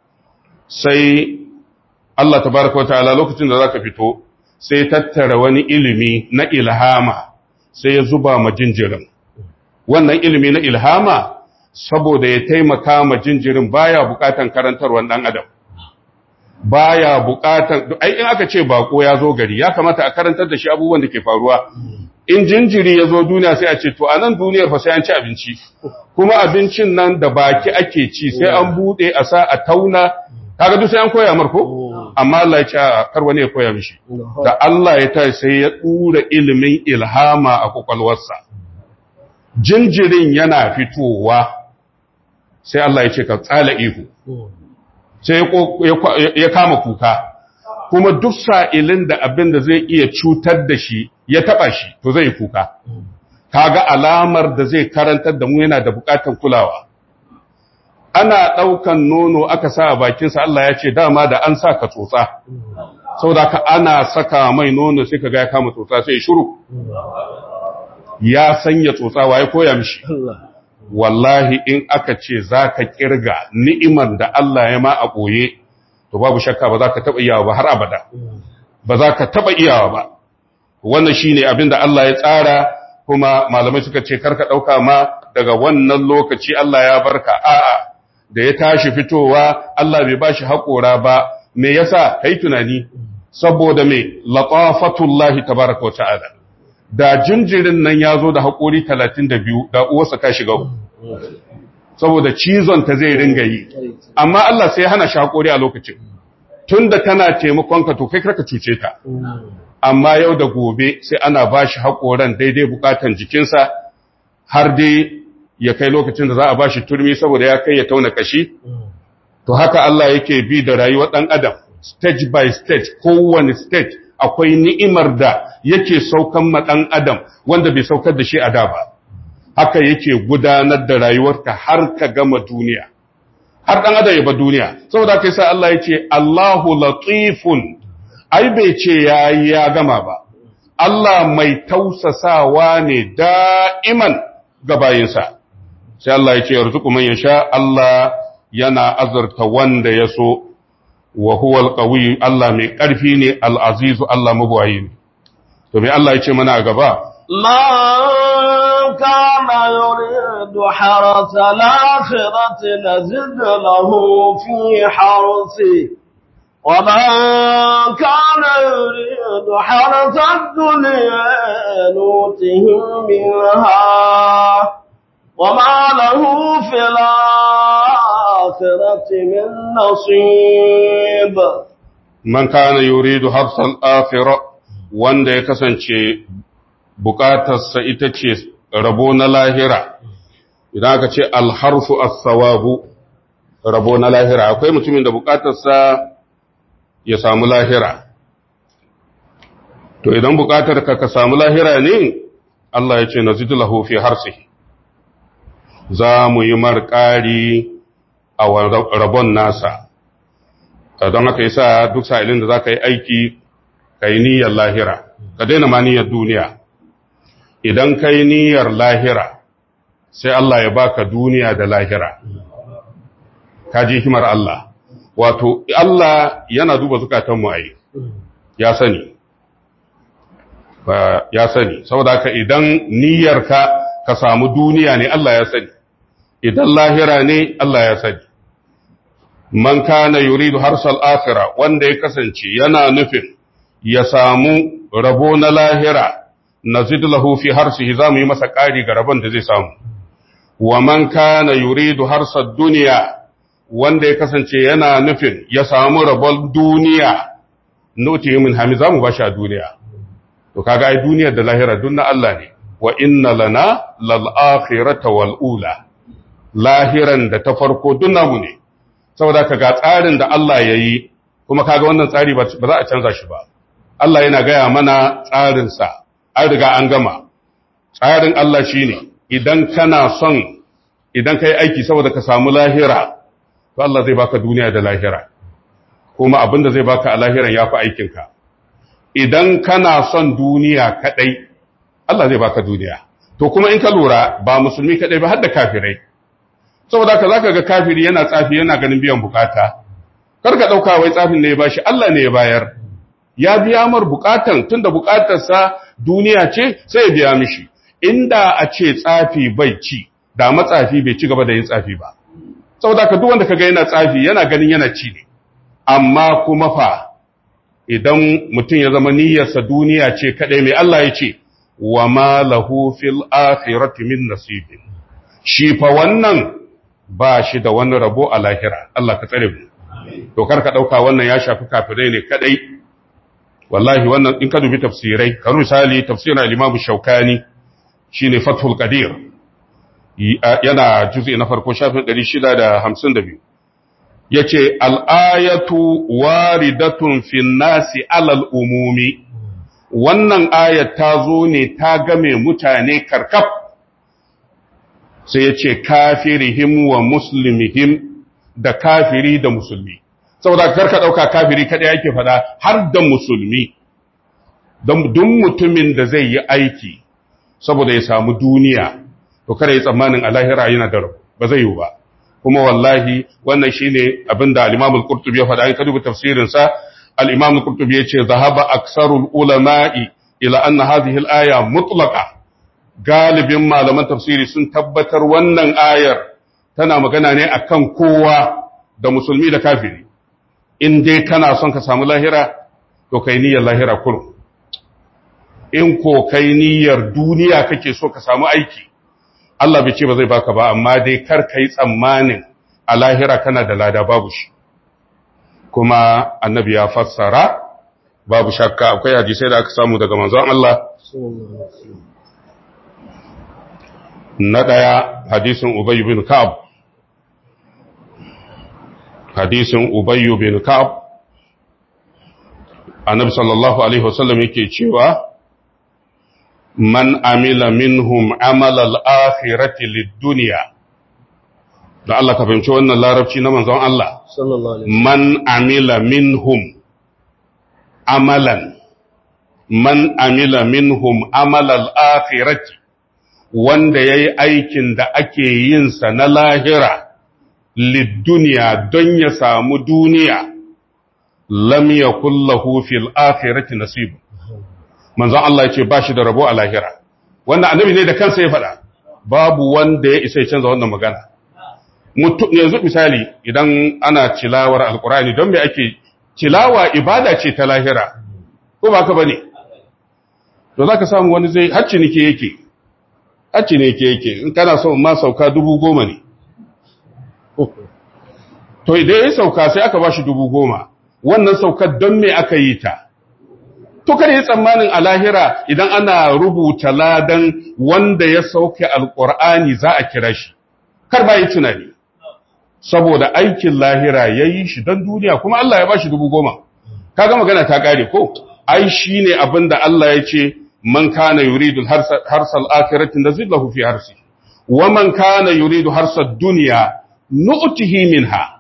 sai Allah tabaraka wa ta'ala lokacin da zaka fito sai tattara wani ilimi na ilhama sai ya zuba ma jinjirin wannan ilimi na ilhama saboda ya taimaka ma jinjirin baya bukatan karantarwar dan adam baya bukatan ai in aka ce bako ya zo gari ya kamata a karantar da shi abubuwan da ke faruwa in jinjiri ya zo duniya sai a ce to a nan duniyar fa sai an ci abinci kuma abincin nan da baki ake ci sai an bude a sa a tauna kaga duk sai an koya mar ko amma Allah ya ce kar wani ya koya mishi da Allah ya ta sai ya dura ilimin ilhama a kokalwarsa jinjirin yana fitowa sai Allah ya ce ka tsala ihu sai ya kama kuka kuma duk sa'ilin da abin da zai iya cutar da shi ya taba shi to zai kuka kaga alamar da zai karantar da mu yana da bukatan kulawa ana ɗaukan nono aka sa a bakinsa Allah ya ce dama da an sa ka tsotsa saboda ka ana saka mai nono sai ka ga ya kama tsotsa sai shiru ya sanya tsotsa waye koya mishi wallahi in aka ce za ka kirga ni'imar da Allah ya ma a ɓoye to babu shakka ba za ka taɓa iyawa ba har abada ba za ka taɓa iyawa ba wannan shi ne abin da Allah ya tsara kuma malamai suka ce karka ɗauka ma daga wannan lokaci Allah ya barka a'a da ya tashi fitowa Allah bai ba shi haƙora ba me yasa kai tunani saboda me latafatullahi tabaraka wa ta'ala da jinjirin nan ya zo da haƙori talatin da biyu da uwarsa ka shiga saboda cizon ta zai ringa yi amma Allah sai hana shi haƙori a lokacin tun da tana taimakonka to kai karka cuce ta amma yau da gobe sai ana ba shi haƙoran daidai bukatan jikinsa har dai ya kai lokacin da za a ba shi turmi saboda ya kai ya tauna kashi to haka Allah yake bi da rayuwar ɗan adam stage by stage kowane stage akwai ni'imar da yake saukan ma ɗan adam wanda bai saukar da shi a da ba haka yake gudanar da rayuwarka har ka gama duniya har ɗan adam ya ba duniya saboda kai sa Allah ya ce Allahu latifun ai bai ce ya ya gama ba Allah mai tausasawa ne da'iman ga bayinsa sai Allah ya ce yarzuku man yasha Allah yana azurta wanda ya so wa huwa alqawi Allah mai ƙarfi ne al-azizu Allah mabuwayi ne to me Allah ya ce mana a gaba من كان يريد حرث الآخرة نزد له في حرثه ومن كان يريد حرث الدنيا نوته منها وما له في الآخرة من نصيب man kana yuridu harsal akhirah wanda ya kasance bukatarsa ita ce rabo na lahira idan aka ce alharfu as-sawabu rabo na lahira akwai mutumin da bukatarsa ya samu lahira to idan bukatar ka ka samu lahira ne Allah ya ce nazidu lahu fi harsihi za mu yi marƙari a rabon nasa don haka yasa duk sa'ilin da za ka yi aiki ka yi niyyar lahira ka daina ma niyyar duniya idan ka yi niyyar lahira sai Allah ya baka duniya da lahira ka ji himar Allah wato Allah yana duba zukatanmu a yi ya sani ya sani saboda haka idan niyyarka ka samu duniya ne Allah ya sani idan lahira ne Allah ya sani man kana yuridu harsal akhirah wanda ya kasance yana nufin ya samu rabo na lahira nazid lahu fi harsihi zamu yi masa ƙari ga rabon da zai samu wa man kana yuridu harsad dunya wanda ya kasance yana nufin ya samu rabon duniya nuti min hami zamu bashi a duniya to kaga ai duniyar da lahira duk na Allah ne wa inna lana lal akhirata wal ula lahiran da ta farko duk namu ne saboda ka ga tsarin da Allah ya yi kuma kaga wannan tsari ba za a canza shi ba Allah yana gaya mana tsarinsa an riga an gama tsarin Allah shi ne idan kana son idan ka yi aiki saboda ka samu lahira to Allah zai baka duniya da lahira kuma abinda zai baka a lahiran ya fi aikinka idan kana son duniya kaɗai Allah zai baka duniya to kuma in ka lura ba musulmi kaɗai ba har da kafirai saboda ka zaka ga kafiri yana tsafi yana ganin biyan bukata kar ka dauka wai tsafin ne ya bashi Allah ne ya bayar ya biya mar bukatan tunda bukatarsa duniya ce sai ya biya mishi inda a ce tsafi bai ci da matsafi bai ci gaba da yin tsafi ba saboda ka duk wanda kaga yana tsafi yana ganin yana ci ne amma kuma fa idan mutum ya zama niyyarsa duniya ce kadai mai Allah ya ce wa ma lahu fil akhirati min nasibin shi fa wannan ba shi da wani rabo a lahira Allah ka tsare mu to karka dauka wannan ya shafi kafirai ne kadai wallahi wannan in ka dubi tafsirai kan misali tafsirin al-Imam Shawkani shine Fathul Qadir yana juz'i na farko shafin 652 yace al-ayatu waridatun fin nasi alal umumi wannan ayat ta zo ne ta game mutane karkaf sai ya ce kafirihim wa muslimihim da kafiri da musulmi saboda karka ɗauka kafiri kaɗai yake faɗa har da musulmi don duk mutumin da zai yi aiki saboda ya samu duniya to kada ya tsammanin alahira yana da rabu ba zai yi ba kuma wallahi wannan shine abin da al-Imam al-Qurtubi ya faɗa in ka duba tafsirin sa al-Imam al-Qurtubi ya ce zahaba aksarul ulama'i ila anna hadhihi al-aya mutlaqa galibin malaman tafsiri sun tabbatar wannan ayar tana magana ne akan kowa da musulmi da kafiri in dai kana son ka samu lahira to kai niyyar lahira kurum in ko kai niyyar duniya kake so ka samu aiki Allah bai ce ba zai baka ba amma dai kar kai tsammanin a lahira kana da lada babu shi kuma annabi ya fassara babu shakka akwai hadisai da aka samu daga manzon Allah na ɗaya hadisin Ubayyu bin Ka'ab hadisin Ubayyu bin Ka'ab annabi sallallahu alaihi wasallam yake cewa man amila minhum amalal akhirati lid-dunya da Allah ka fahimci wannan larabci na manzon Allah sallallahu alaihi man amila minhum amalan man amila minhum amalal akhirati wanda yayi aikin da ake yin sa na lahira lid-dunya don ya samu duniya lam yakul lahu fil akhirati nasib manzon Allah yace ba shi da rabo a lahira wannan annabi ne da kansa ya faɗa babu wanda ya isa ya canza wannan magana mutum yanzu misali idan ana tilawar alkurani don me ake tilawa ibada ce ta lahira ko ba ka bane to zaka samu wani zai hacci nike yake hacci ne yake yake in kana so ma sauka dubu goma ne to idan ya sauka sai aka bashi dubu goma wannan saukar don me aka yi ta to kada yi tsammanin a lahira idan ana rubuta ladan wanda ya sauke alkur'ani za a kira shi kar ba yi tunani saboda aikin lahira ya yi shi don duniya kuma Allah ya ba shi dubu goma kaga magana ta kare ko ai shi ne abin da Allah ya ce man kana yuridu harsal akiratin da zillahu fi harsi wa man kana yuridu harsal duniya nu'tihi minha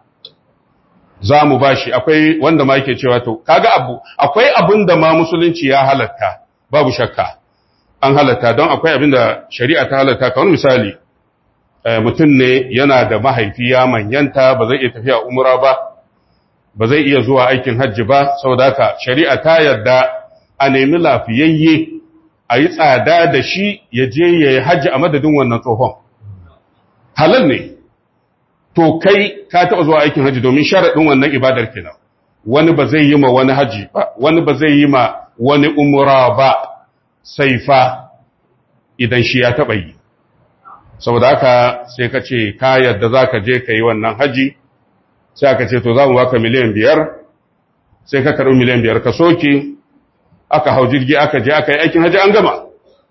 za mu ba shi akwai wanda ma yake cewa to kaga abu akwai abin da ma musulunci ya halatta babu shakka an halatta don akwai abin da shari'a ta halatta kamar misali mutum ne yana da mahaifi ya manyanta ba zai iya tafiya umra ba ba zai iya zuwa aikin hajji ba saboda haka shari'a ta yarda a nemi lafiyayye a yi tsada da shi ya je ya yi hajji a madadin wannan tsohon halal ne to kai ka taɓa zuwa aikin hajji domin sharaɗin wannan ibadar kenan wani ba zai yi ma wani hajji ba wani ba zai yi ma wani umra ba sai fa idan shi ya taɓa yi saboda haka sai ka ce ka yadda za ka je ka yi wannan haji sai aka ce to za mu baka miliyan biyar sai ka karɓi miliyan biyar ka soke aka hau jirgi aka je aka yi aikin haji an gama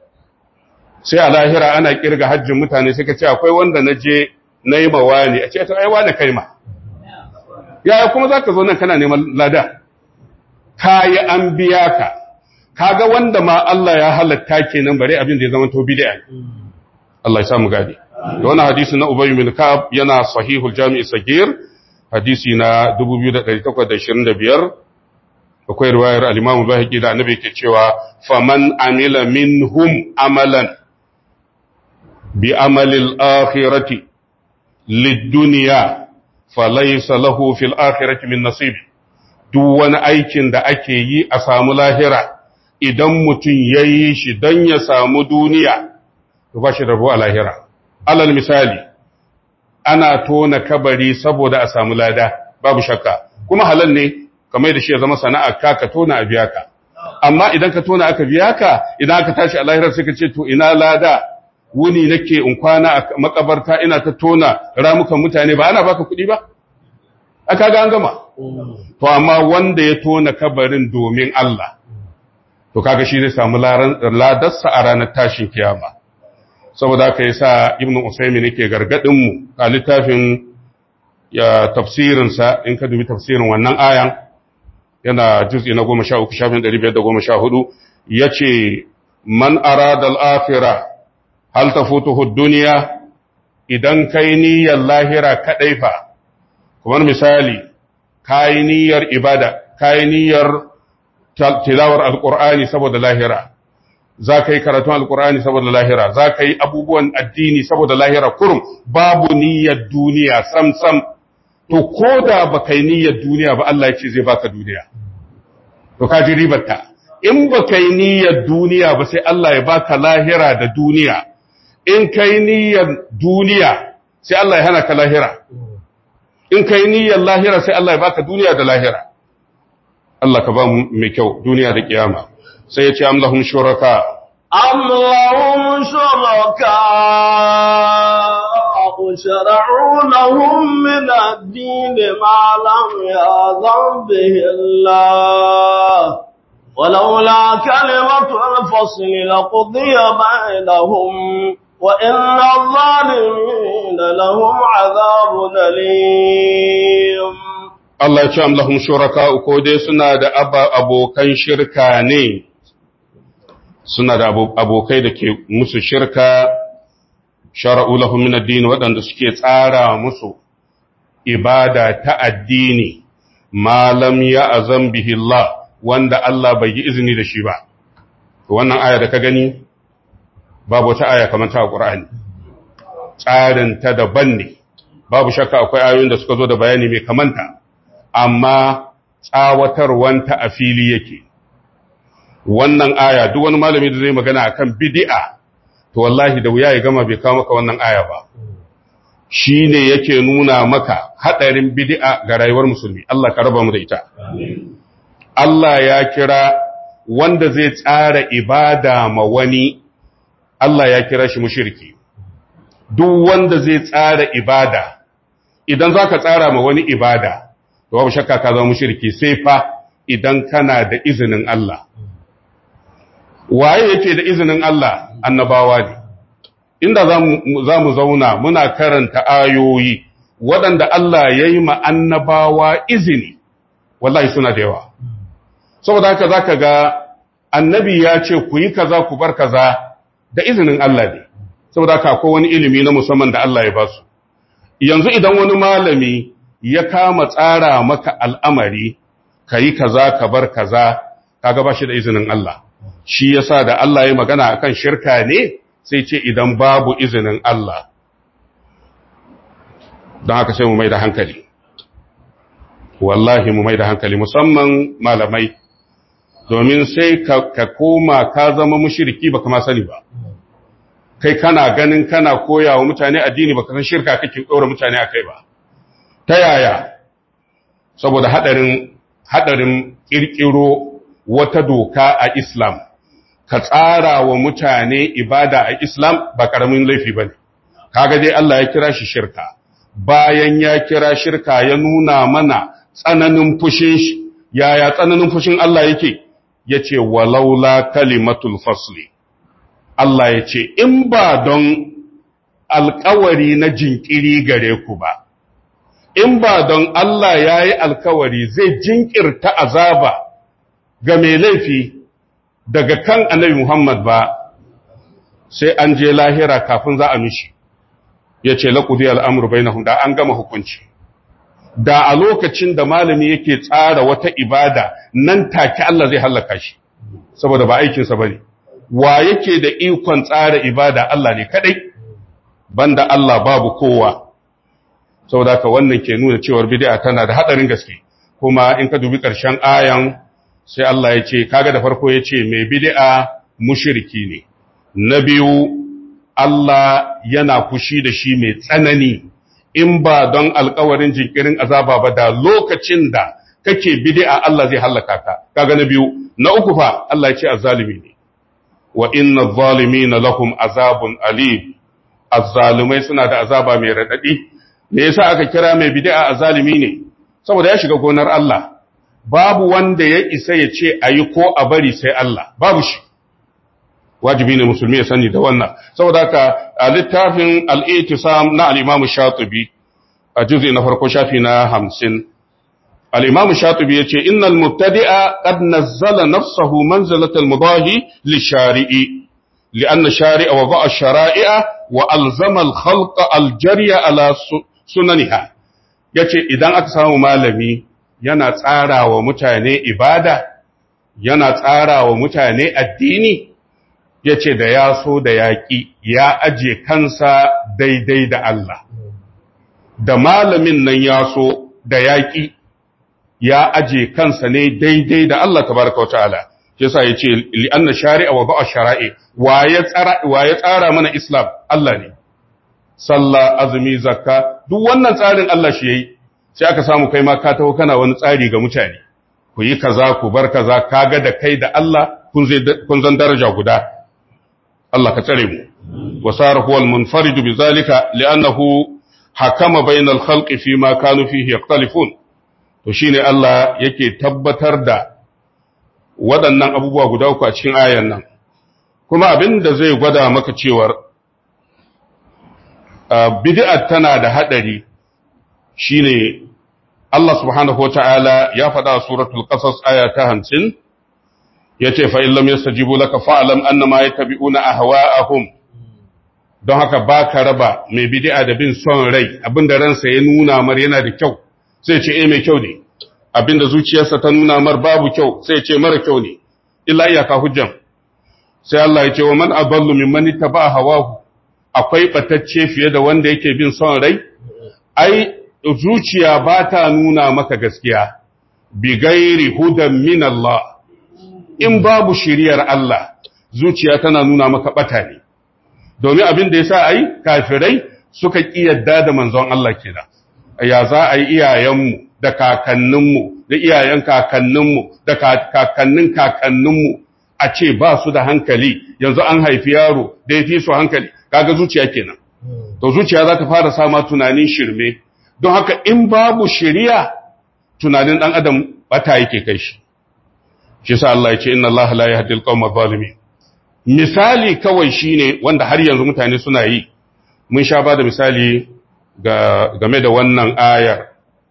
sai a lahira ana kirga hajjin mutane sai ka ce akwai wanda na je na yi mawa ne a ce ta aiwa da kai ma yaya kuma za ka zo nan kana neman lada ka yi an biya ka kaga wanda ma Allah ya halatta kenan bare abin da ya zama to bid'a Allah ya samu gadi da wannan hadisi na Ubay bin Ka'ab yana sahihul Jami' Sagir hadisi na 2825 akwai riwayar al-Imam Bahaqi da Annabi yake cewa faman amila minhum amalan bi amalil akhirati lid-dunya falaysa lahu fil akhirati min nasib duk wani aikin da ake yi a samu lahira idan mutum yayi shi don ya samu duniya to ba shi rabo a lahira. Alal misali, ana tona kabari saboda a samu lada, babu shakka, kuma halal ne, kamar da shi ya zama sana'a ka ka tona a biya ka. Amma idan ka tona aka biya ka, idan aka tashi a lahirar sai ka ce, to ina lada, wuni nake in kwana a makabarta ina ta tona ramukan mutane ba ana baka kuɗi ba? Aka ga an gama. To, amma wanda ya tona kabarin domin Allah, to kaga shi zai samu ladarsa a ranar tashin kiyama. saboda haka yasa ibnu usaymin yake gargadin mu a littafin ya tafsirin sa in ka dubi tafsirin wannan ayan yana juz'i na 13 shafin 514 yace man arada al-akhirah hal tafutuhu ad-dunya idan kai niyyar lahira kadai fa kamar misali kai niyyar ibada kai niyyar tilawar alqur'ani saboda lahira za ka yi karatun alkur'ani saboda lahira za ka yi abubuwan addini saboda lahira kurum babu niyyar duniya sam-sam to ko da ba ka yi niyyar duniya ba Allah ya ce zai baka duniya to ka ji ribarta in ba ka yi niyyar duniya ba sai Allah ya baka lahira da duniya in ka yi niyyar duniya sai Allah ya hana ka lahira in ka yi niyyar lahira sai Allah ya baka duniya da lahira Allah ka ba mu mai kyau duniya da kiyama sai ya ce am lahum shuraka am lahum shuraka shara'u lahum min ad-din ma lam ya'zam bihi Allah ولولا كلمة الفصل لقضي بينهم وإن الظالمين لهم عذاب أليم Allah ya ce am lahum shuraka ko dai suna da abokan shirka ne suna da abokai da ke musu shirka shara'u lahum min ad-din waɗanda suke tsara musu ibada ta addini malam ya azam bihi Allah wanda Allah bai yi izini da shi ba wannan aya da ka gani babu wata aya kamar ta Qur'ani tsarin ta daban ne babu shakka akwai ayoyin da suka zo da bayani mai kamanta amma tsawatarwanta a fili yake wannan aya duk wani malami da zai magana akan bid'a to wallahi da wuya ya gama bai kawo maka wannan aya ba shine yake nuna maka hadarin bid'a ga rayuwar musulmi Allah ka raba mu da ita Allah ya kira wanda zai tsara ibada ma wani Allah ya kira shi mushriki duk wanda zai tsara ibada idan zaka tsara ma wani ibada to babu shakka ka zama mushriki sai fa idan kana da izinin Allah waye yake da izinin Allah annabawa ne inda za mu zauna muna karanta ayoyi waɗanda Allah ya yi ma annabawa izini wallahi suna da yawa saboda haka za ka ga annabi ya ce ku yi kaza ku bar kaza da izinin Allah ne saboda haka akwai wani ilimi na musamman da Allah ya ba su yanzu idan wani malami ya kama tsara maka al'amari ka yi kaza ka bar kaza kaga ba shi da izinin Allah shi yasa da Allah ya magana akan shirka ne sai ce idan babu izinin Allah don haka sai mu mai da hankali wallahi mu mai da hankali musamman malamai domin sai ka koma ka zama mushiriki baka ma sani ba kai kana ganin kana koya wa mutane addini baka san shirka kake ɗora mutane a kai ba ta yaya saboda haɗarin haɗarin ƙirƙiro wata doka a Islam ka tsara wa mutane ibada a Islam ba ƙaramin laifi ba ne kaga dai Allah ya kira shi shirka bayan ya kira shirka ya nuna mana tsananin fushin shi yaya tsananin fushin Allah yake yace walaula kalimatul fasli Allah ya ce in ba don alkawari na jinkiri gare ku ba in ba don Allah ya yi alkawari zai jinkirta azaba ga mai laifi daga kan annabi Muhammad ba sai an je lahira kafin za a mishi ya ce laƙudi al'amur bai na da an gama hukunci da a lokacin da malami yake tsara wata ibada nan take Allah zai hallaka shi saboda ba aikinsa ba ne wa yake da ikon tsara ibada Allah ne kaɗai banda Allah babu kowa saboda ka wannan ke nuna cewar bid'a tana da hadarin gaske kuma in ka dubi ƙarshen ayan sai Allah ya ce kaga da farko ya ce mai bid'a mushriki ne na biyu Allah yana fushi da shi mai tsanani in ba don alkawarin jinkirin azaba ba da lokacin da kake bid'a Allah zai hallaka ka kaga na biyu na uku fa Allah ya ce azzalimi ne wa inna adh-dhalimina lahum azabun alim azzalimai suna da azaba mai radadi me yasa aka kira mai bid'a azalimi ne saboda ya shiga gonar Allah babu wanda ya isa ya ce ayi ko a bari sai Allah babu shi wajibi ne musulmi ya sani da wannan saboda haka a littafin al-i'tisam na al-Imam Shatibi a juz'i na farko shafi na 50 al-Imam Shatibi yace innal mubtadi'a qad nazzala nafsahu manzilat al-mudahi li-shari'i لأن الشارع وضع الشرائع وألزم الخلق الجري على sunaniha ya ce idan aka samu malami yana tsara wa mutane ibada yana tsara wa mutane addini ya ce da ya so da yaƙi ya aje kansa daidai da Allah da malamin nan ya so da yaƙi ya aje kansa ne daidai da Allah tabaraka wa ta'ala yasa ya ce li'anna shari'a wa ba'a shara'i wa ya tsara mana islam Allah ne sallah azumi zakka duk wannan tsarin Allah shi yayi sai aka samu kai ma ka taho kana wani tsari ga mutane ku yi kaza ku bar kaza kaga da kai da Allah kun zai kun zan daraja guda Allah ka tsare mu wasara huwa al-munfarid bizalika li'annahu hakama bainal khalqi fi ma kanu fihi yaktalifun to shine Allah yake tabbatar da waɗannan abubuwa guda uku a cikin ayan nan kuma abin da zai gwada maka cewar bid'a tana da hadari shine Allah subhanahu wata'ala ya faɗa a suratul qasas aya ta 50 yace fa illam yastajibu laka fa'lam annama yattabi'una ahwa'ahum don haka baka raba mai bid'a da bin son rai abinda ransa ya nuna mar yana da kyau sai ce eh mai kyau ne abinda zuciyarsa ta nuna mar babu kyau sai ce mara kyau ne illa iyaka hujjan sai Allah ya ce wa man adallu mimman ittaba hawahu akwai batacce fiye da wanda yake bin son rai ai zuciya ba ta nuna maka gaskiya bi gairi hudan min Allah in babu shiriyar Allah zuciya tana nuna maka bata ne domin abin da yasa ai kafirai suka kiyarda da manzon Allah kenan ya za a yi iyayenmu da kakanninmu da iyayen kakanninmu da kakannin kakanninmu a ce ba su da hankali yanzu an haifi yaro da ya fi su hankali kaga zuciya kenan to zuciya za ta fara sama tunanin shirme don haka in babu shiriya tunanin dan adam bata yake kai shi shi sa Allah ya ce inna Allah la yahdi al-qawma zalimin misali kawai shine wanda har yanzu mutane suna yi mun sha ba da misali game da wannan ayar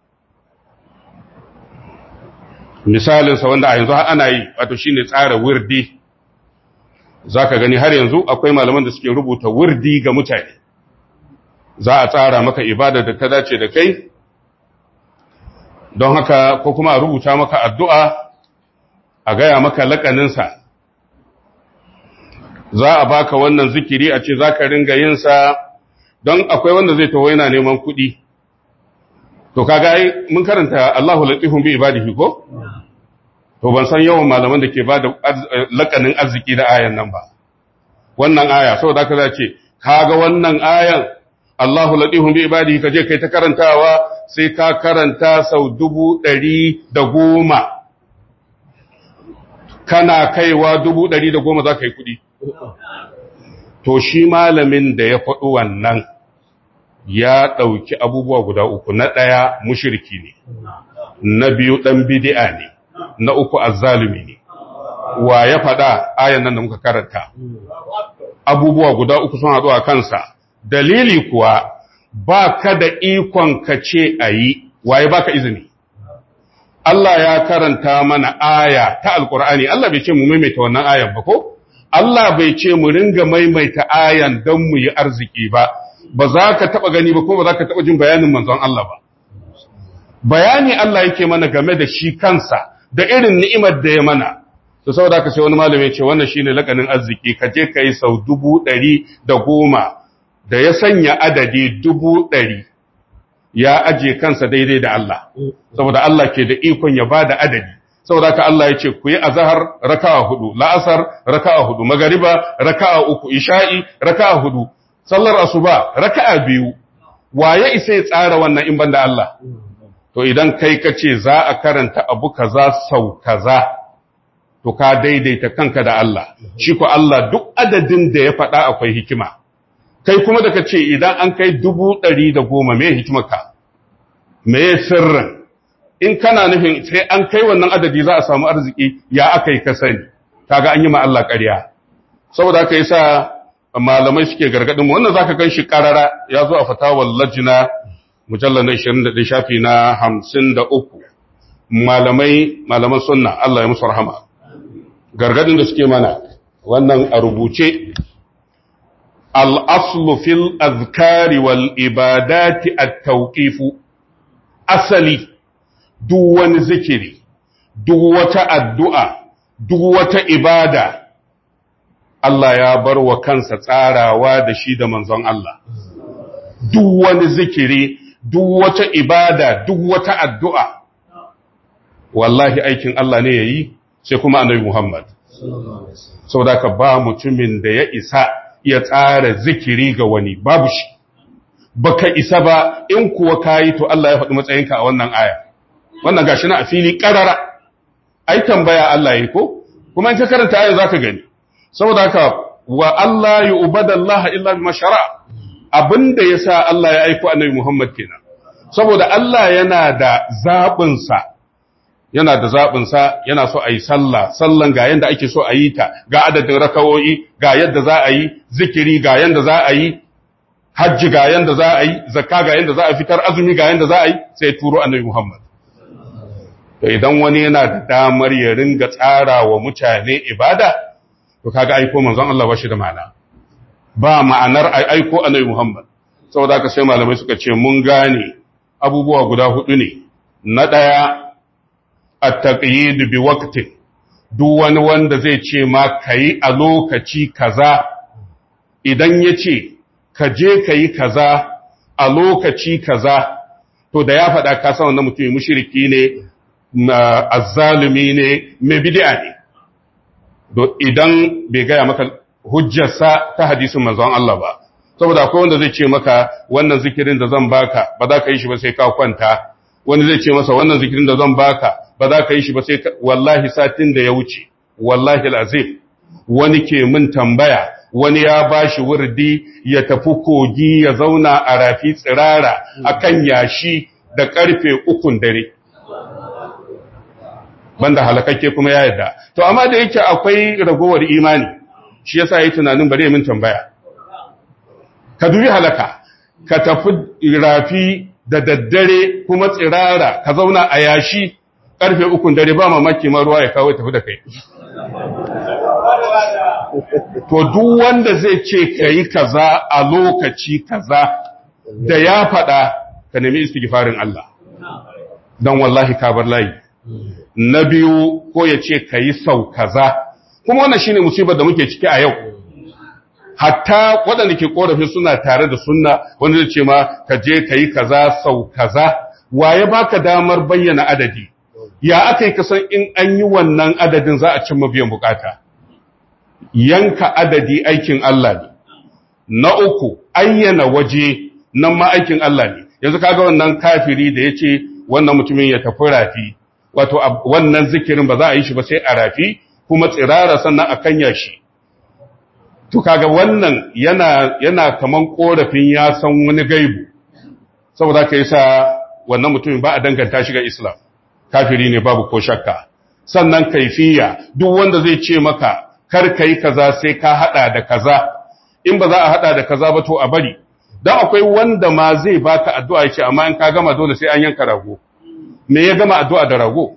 misalinsa wanda a yanzu ana yi wato shine tsara wirdi zaka gani har yanzu akwai malaman da suke rubuta wirdi ga mutane za a tsara maka ibada da ta dace da kai don haka ko kuma a rubuta maka addu'a a gaya maka lakaninsa za a baka wannan zikiri a ce za ka ringa yinsa don akwai wanda zai taho yana neman kuɗi to kaga ai mun karanta Allahu latifun bi ibadihi ko to ban san yawan malaman da ke bada lakanin arziki da ayan nan ba wannan aya saboda haka za ce kaga wannan ayan Allahu latifun bi ibadihi kaje kai ta karantawa sai ka karanta sau dubu ɗari da goma kana kaiwa dubu ɗari da goma za ka yi kuɗi to shi malamin da ya faɗi wannan ya ɗauki abubuwa guda uku na ɗaya mushirki ne na biyu ɗan bidi'a ne na uku azzalumi ne wa ya faɗa ayan nan da muka karanta abubuwa guda uku sun haɗu a kansa dalili kuwa ba ka da ikon ka ce a yi waye ba ka izini Allah ya karanta mana aya ta alkur'ani Allah bai ce mu maimaita wannan ayan ba ko Allah bai ce mu ringa maimaita ayan don mu yi arziki ba ba za ka taɓa gani ba ko ba za ka taɓa jin bayanin manzon Allah ba bayani Allah yake mana game da shi kansa da irin ni'imar da ya mana to saboda ka sai wani malami ya ce wannan shine lakanin arziki ka je ka yi sau dubu ɗari da goma da ya sanya adadi dubu ɗari ya aje kansa daidai da Allah saboda Allah ke da ikon ya bada adadi saboda ka Allah ya ce ku yi azhar raka'a hudu la'asar raka'a hudu magariba raka'a uku isha'i raka'a hudu sallar asuba raka'a biyu waye isa ya tsara wannan in banda Allah to idan kai kace za a karanta abu kaza sau kaza to ka daidaita kanka da Allah shi ko Allah duk adadin da ya faɗa akwai hikima kai kuma da ka ce idan an kai dubu ɗari da goma me hikimarka me sirrin in kana nufin sai an kai wannan adadi za a samu arziki ya aka yi ka sani kaga an yi ma Allah ƙarya saboda haka yasa malamai suke gargadin mu wannan zaka ganshi karara ya zo a fatawar lajina mujallal na 21 shafi na 53 malamai malaman sunna Allah ya musu rahama gargadin da suke mana wannan a rubuce الأصل في الأذكار والإبادات التوقيف أصلي دوان ذكري دوة الدعاء دوة إبادة Allah ya bar wa kansa tsarawa da shi da manzon Allah, duk wani zikiri, duk wata ibada, duk wata addu'a, wallahi aikin Allah ne ya yi, sai kuma annabi Muhammad. Sau da ka ba mutumin da ya isa ya tsara zikiri ga wani babu shi baka isa ba in kuwa kayi to Allah ya faɗi matsayinka a wannan aya wannan gashi na a fili ƙarara ai tambaya Allah yi ko kuma in ka karanta ayan zaka gani saboda haka wa Allah ya ubadallaha illa bima shara abinda yasa Allah ya aiko annabi Muhammad kenan saboda Allah yana da zabin sa yana da zaɓinsa yana so a yi sallah sallan ga yadda ake so a yi ta ga adadin rakawoyi ga yadda za a yi zikiri ga yadda za a yi hajji ga yadda za a yi zakka ga yadda za a fitar azumi ga yadda za a yi sai turo annabi Muhammad to idan wani yana da damar ya ringa tsara wa mutane ibada to kaga aiko manzon Allah ba shi da ma'ana ba ma'anar aiko annabi Muhammad saboda haka sai malamai suka ce mun gane abubuwa guda hudu ne na daya at-taqyid bi waqtin duk wani wanda zai ce ma kai a lokaci kaza idan yace ka je kai kaza a lokaci kaza to da ya faɗa ka san wannan mutum mushriki ne azzalumi ne mai bid'a ne idan bai gaya maka hujjarsa ta hadisin manzon Allah ba saboda akwai wanda zai ce maka wannan zikirin da zan baka ba za ka yi shi ba sai ka kwanta wani zai ce masa wannan zikirin da zan baka ba za ka yi shi ba sai wallahi satin da ya wuce wallahi alazim wani ke min tambaya wani ya bashi wurdi ya tafi kogi ya zauna a rafi tsirara akan yashi da karfe ukun dare banda halakakke kuma ya yadda to amma da yake akwai ragowar imani shi yasa yayi tunanin bare min tambaya ka dubi halaka ka tafi rafi da daddare kuma tsirara ka zauna a yashi karfe ukun dare ba mamaki ma ruwa ya kawo tafi da kai to duk wanda zai ce kai kaza a lokaci kaza da ya faɗa ka nemi istighfarin Allah dan wallahi ka bar layi na biyu ko ya ce ka yi sau kaza kuma wannan shine musibar da muke ciki a yau hatta waɗanda ke ƙorafin suna tare da sunna wanda zai ce ma ka je ka yi kaza sau kaza waye baka damar bayyana adadi ya aka yi kasan in an yi wannan adadin za a cimma biyan bukata yanka adadi aikin Allah ne na uku ayyana waje nan ma aikin Allah ne yanzu kaga wannan kafiri da ya ce wannan mutumin ya tafi rafi wato wannan zikirin ba za a yi shi ba sai a rafi kuma tsirara sannan a kanya shi to kaga wannan yana yana kaman korafin ya san wani gaibu saboda ka yasa wannan mutumin ba a danganta shi ga Islam kafiri ne babu ko shakka sannan kaifiya duk wanda zai ce maka kar kai kaza sai ka hada da kaza in ba za a hada da kaza ba to a bari dan akwai wanda ma zai baka addu'a yace amma in ka gama dole sai an yanka rago me ya gama addu'a da rago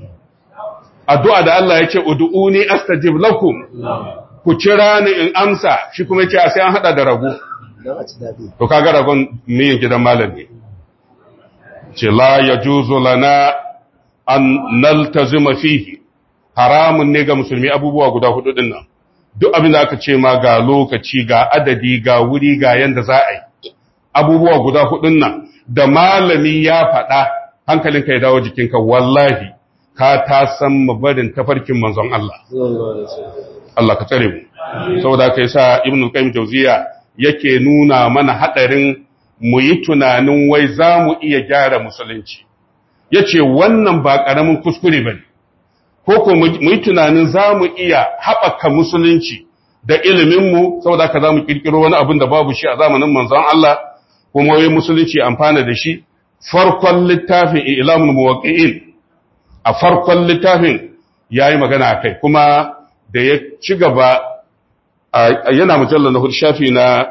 addu'a da Allah yace ud'uni astajib lakum ku kira ni in amsa shi kuma yace sai an hada da rago to kaga ragon miyin gidan malam ne ce la yajuzu lana an naltazima fihi haramun ne ga musulmi abubuwa guda hudu din nan duk abin da aka ce ma ga lokaci ga adadi ga wuri ga yanda za a yi abubuwa guda hudun nan da malami ya faɗa hankalinka ya dawo jikinka wallahi ka ta san mabarin tafarkin manzon Allah Allah ka tsare mu saboda kai sa ibnu qayyim jawziya yake nuna mana hadarin mu yi tunanin wai za mu iya gyara musulunci yace wannan ba karamin kuskure bane ko ko mu yi tunanin za mu iya haɓaka musulunci da iliminmu saboda ka za mu ƙirƙiro wani abin da babu shi a zamanin manzon Allah kuma wai musulunci amfana da shi farkon littafin ilamun muwaqqi'in a farkon littafin yayi magana akai kuma da ya ci gaba yana mujallal na hudu shafi na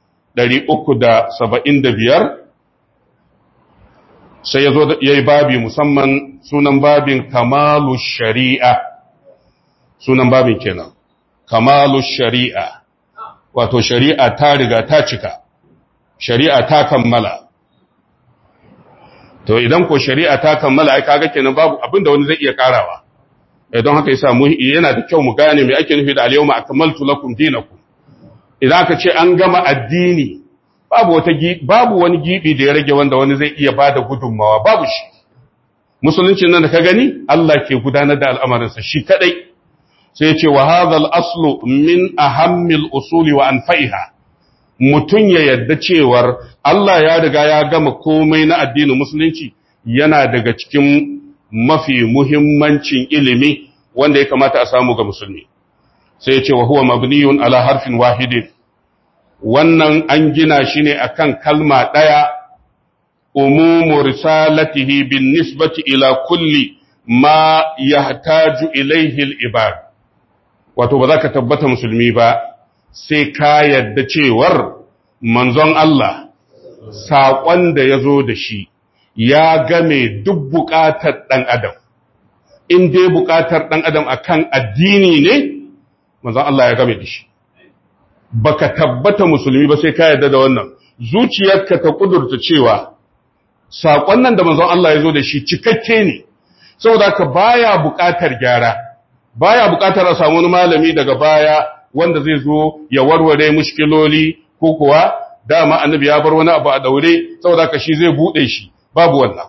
375 sai ya zo ya yi babi musamman sunan babin kamalu shari'a sunan babin kenan kamalu shari'a wato shari'a ta riga ta cika shari'a ta kammala to idan ko shari'a ta kammala ai kaga kenan babu abinda wani zai iya karawa don haka yasa mu yana da kyau mu gane me ake nufi da al-yawma akmaltu lakum dinakum idan aka ce an gama addini babu wata babu wani gibi da ya rage wanda wani zai iya bada gudunmawa babu shi musuluncin nan da ka gani Allah ke gudanar da al'amarinsa shi kadai sai ya ce wa hadha al-aslu min ahammil usuli wa anfa'iha mutun ya yadda cewar Allah ya riga ya gama komai na addinin musulunci yana daga cikin mafi muhimmancin ilimi wanda ya kamata a samu ga musulmi sai ya ce wa huwa mabniyun ala harfin wahidin wannan an gina shi ne akan kalma ɗaya umumu risalatihi bin nisbati ila kulli ma yahtaju ilaihi al-ibad wato ba za ka tabbata musulmi ba sai ka yadda cewar manzon Allah saƙon da ya zo da shi ya game duk buƙatar ɗan adam in dai buƙatar ɗan adam akan addini ne manzon Allah ya game da shi baka tabbata musulmi ba sai ka yarda da wannan zuciyarka ta kudurta cewa saƙon nan da manzon Allah ya zo da shi cikakke ne saboda ka baya buƙatar gyara baya buƙatar a samu wani malami daga baya wanda zai zo ya warware mushkiloli ko kuwa dama annabi ya bar wani abu a daure saboda ka shi zai bude shi babu wannan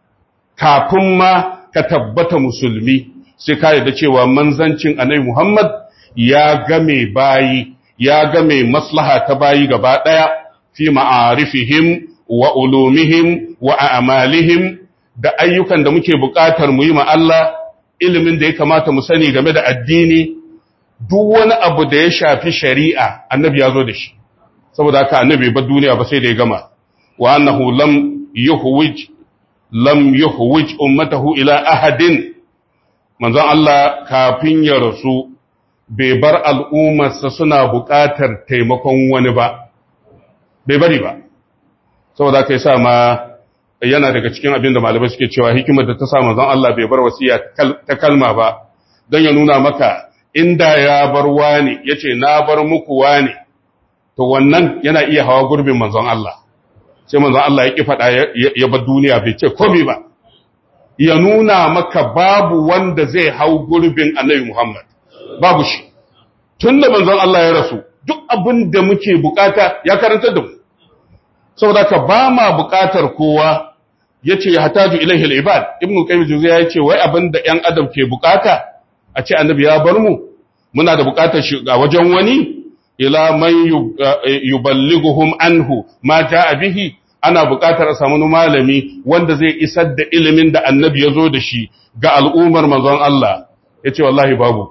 kafin ma ka tabbata musulmi sai ka yarda cewa manzancin annabi Muhammad ya game bayi ya game maslaha ta bayi gaba daya fi ma'arifihim wa ulumihim wa a'malihim da ayyukan da muke buƙatar mu yi ma Allah ilimin da ya kamata mu sani game da addini duk wani abu da ya shafi shari'a annabi ya zo da shi saboda haka annabi ba duniya ba sai da ya gama wa annahu lam yuhwij lam yuhwij ummatahu ila ahadin manzon Allah kafin ya rasu bai bar al'ummarsa suna buƙatar taimakon wani ba bai bari ba saboda haka yasa ma yana daga cikin abin da malamai suke cewa hikimar da ta sa manzon Allah bai bar wasiya ta kalma ba don ya nuna maka inda ya bar wani yace na bar muku wani to wannan yana iya hawa gurbin manzon Allah sai manzon Allah ya ki faɗa ya bar duniya bai ce komai ba ya nuna maka babu wanda zai hau gurbin Annabi Muhammad babu shi tunda manzon Allah ya rasu duk abin da muke bukata ya karanta da mu saboda ka ba ma bukatar kowa yace ya hataju ilaihi al-ibad ibnu qayyim juzayya yace wai abin da ƴan adam ke bukata a ce annabi ya bar mu muna da bukatar shi ga wajen wani ila man yuballighuhum anhu ma jaa bihi ana bukatar a samu malami wanda zai isar da ilimin da annabi ya zo da shi ga al'ummar manzon Allah yace wallahi babu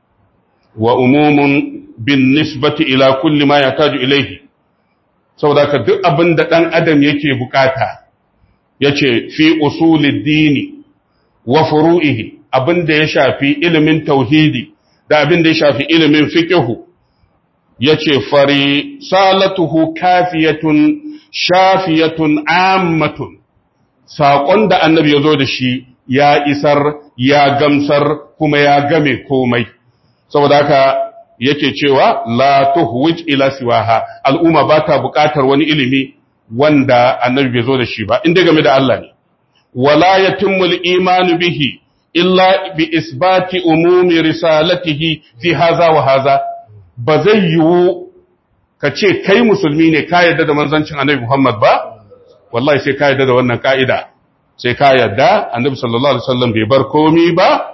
wa umumun bin nisbati ila kulli ma yataju ilaihi saboda ka duk abin da dan adam yake bukata yace fi usulid dini wa furu'ihi abin da ya shafi ilimin tauhidi da abin da ya shafi ilimin fiqhu yace fari salatuhu kafiyatun shafiyatun ammatun saƙon da annabi ya zo da shi ya isar ya gamsar kuma ya game komai saboda haka yake cewa la tuhwij ila siwaha al'umma ba ta buƙatar wani ilimi wanda annabi bai zo da shi ba inda game da Allah ne wala yatimmu al-iman bihi illa bi isbati umumi risalatihi fi haza wa haza ba zai yiwu ka ce kai musulmi ne ka yarda da manzancin annabi Muhammad ba wallahi sai ka yarda da wannan ka'ida sai ka yarda annabi sallallahu alaihi wasallam bai bar komi ba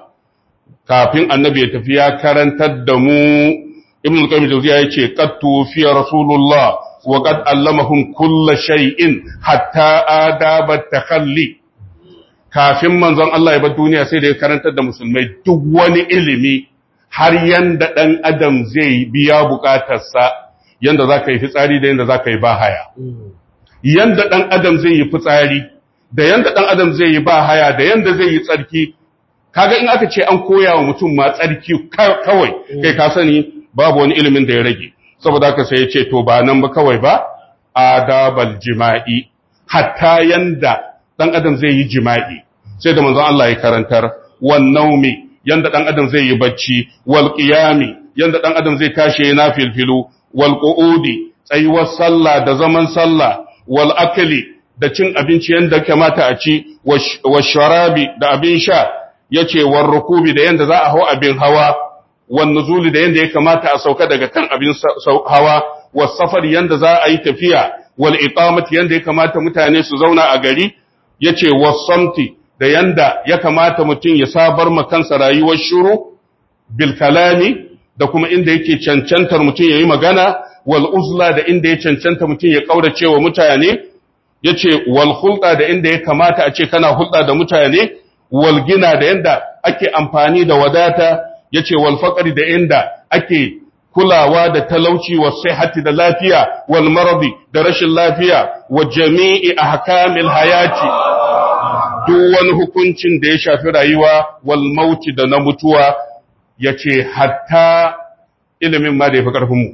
kafin annabi ya tafi ya karantar da mu ibn al-qayyim jawziya yace qad tufiya rasulullah wa qad allamahum kull shay'in hatta adaba takhalli kafin manzon Allah ya bar duniya sai da ya karantar da musulmai duk wani ilimi har yanda dan adam zai biya bukatarsa yanda zaka yi fitsari da yanda zaka yi bahaya yanda dan adam zai yi fitsari da yanda dan adam zai yi bahaya da yanda zai yi tsarki kaga in aka ce an koya wa mutum ma tsarki kawai kai ka sani babu wani ilimin da ya rage saboda haka sai ya ce to ba nan ba kawai ba adabal jima'i hatta yanda dan adam zai yi jima'i sai da manzon Allah ya karantar wan naumi yanda dan adam zai yi bacci wal qiyami yanda dan adam zai tashi yana filfilu wal qu'udi tsayuwar sallah da zaman sallah wal akli da cin abinci yanda kamata a ci wa sharabi da abin sha yace war rukubi da yanda za a hau abin hawa wan nuzuli da yanda ya kamata a sauka daga kan abin hawa was safar yanda za a yi tafiya wal iqamati yanda ya kamata mutane su zauna a gari yace was samti da yanda ya kamata mutum ya sabar ma kansa rayuwar shuru bil kalami da kuma inda yake cancantar mutum yayi magana wal uzla da inda ya cancanta mutum ya kaurace wa mutane yace wal hulɗa da inda ya kamata a ce kana hulɗa da mutane wal gina da yanda ake amfani da wadata yace wal faqri da inda ake kulawa da talauci wa sihhati da lafiya wal maradi da rashin lafiya wa jami'i ahkamil hayati duk wani hukuncin da ya shafi rayuwa wal mauti da na mutuwa yace hatta ilimin ma da yafi karfin mu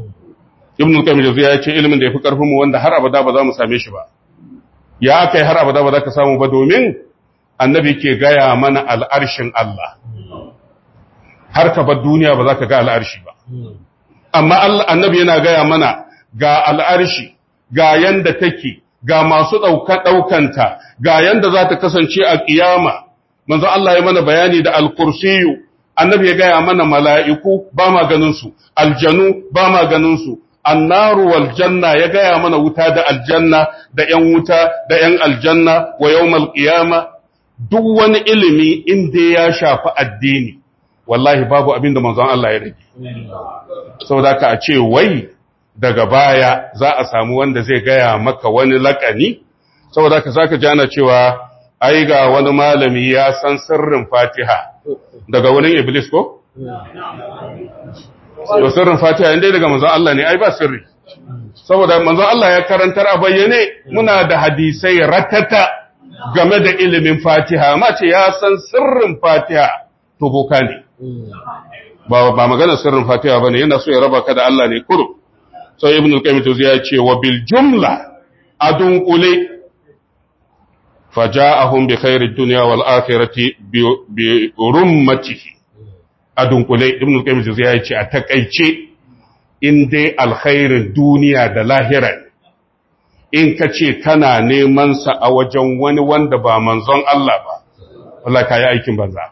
ibn al-qayyim ya ce ilimin da yafi karfin mu wanda har abada ba za mu same shi ba ya kai har abada ba za ka samu ba domin annabi ke gaya mana al'arshin Allah har ka bar duniya ba za ka ga al'arshi ba amma Allah annabi yana gaya mana ga al'arshi ga yanda take ga masu ɗaukanta ga yanda za ta kasance a ƙiyama manzo Allah ya mana bayani da al-kursiyu annabi ya gaya mana mala'iku ba ma ganinsu aljanu ba ma ganinsu annaru wal janna ya gaya mana wuta da aljanna da ‘yan wuta da ‘yan aljanna wa yawmal qiyama duk wani ilimi inda ya shafi addini wallahi babu abin da manzon Allah ya rage saboda ka a ce wai daga baya za a samu wanda zai gaya maka wani lakani saboda ka zaka ji ana cewa ai ga wani malami ya san sirrin Fatiha daga wurin Iblis ko to sirrin Fatiha inda daga manzon Allah ne ai ba sirri saboda manzon Allah ya karantar a bayyane muna da hadisai ratata game da ilimin Fatiha ma ce ya san sirrin Fatiha to boka ne ba ba magana sirrin Fatiha bane yana so ya raba ka da Allah ne kurum sai ibn al-qayyim to ya ce wa bil jumla adun qule faja'ahum bi khairid dunya wal akhirati bi rummatihi adun qule ibn al-qayyim to ya ce a takaice in dai alkhairin duniya da lahira in ka ce kana neman sa a wajen wani wanda ba manzon Allah ba wallahi kai aikin banza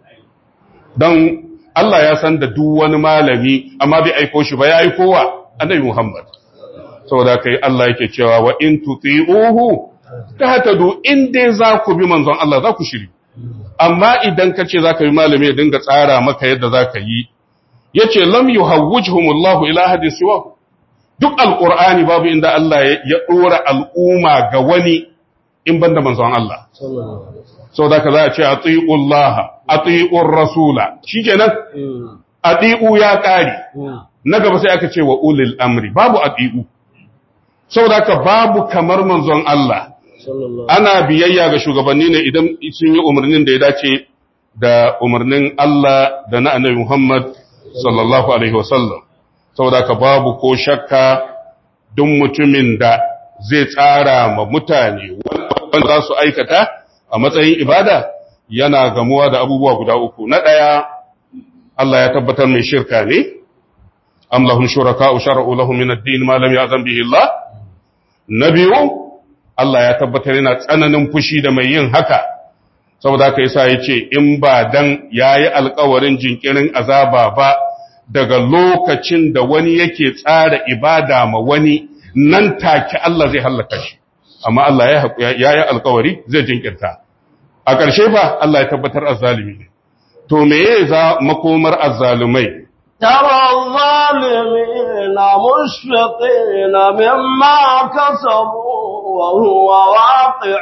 don Allah ya san da duk wani malami amma bai aiko shi ba ya aiko wa annabi Muhammad saboda kai Allah yake cewa wa in tuti'uhu tahtadu in dai za ku bi manzon Allah za ku shiri amma idan ka ce za ka bi malami ya dinga tsara maka yadda za ka yi yace lam yuhawwijhumullahu ila hadin siwa duk alqur'ani babu inda Allah ya dora al'umma ga wani in banda manzon Allah saboda ka za a ce atiullaha ati'ur rasula shikenan ati'u ya kare na gaba sai aka ce wa ulil amri babu ati'u saboda ka babu kamar manzon Allah ana biyayya ga shugabanni ne idan sun yi umarnin da ya dace da umarnin Allah da na annabi Muhammad sallallahu alaihi wasallam saboda ka babu ko shakka duk mutumin da zai tsara ma mutane wanda za su aikata a matsayin ibada yana gamuwa da abubuwa guda uku na ɗaya Allah ya tabbatar mai shirka ne am lahum shuraka'u shar'u lahum min ad-din ma lam ya'zam bihi Allah na biyu Allah ya tabbatar yana tsananin fushi da mai yin haka saboda haka yasa yace in ba dan yayi alƙawarin jinkirin azaba ba daga lokacin da wani yake tsara ibada ma wani nan take Allah zai halaka shi amma Allah ya yi alƙawari zai jinkirta a ƙarshe ba Allah ya tabbatar azzalimi ne to me ya za makomar azzalumai ترى الظالمين مشفقين مما كسبوا وهو واقع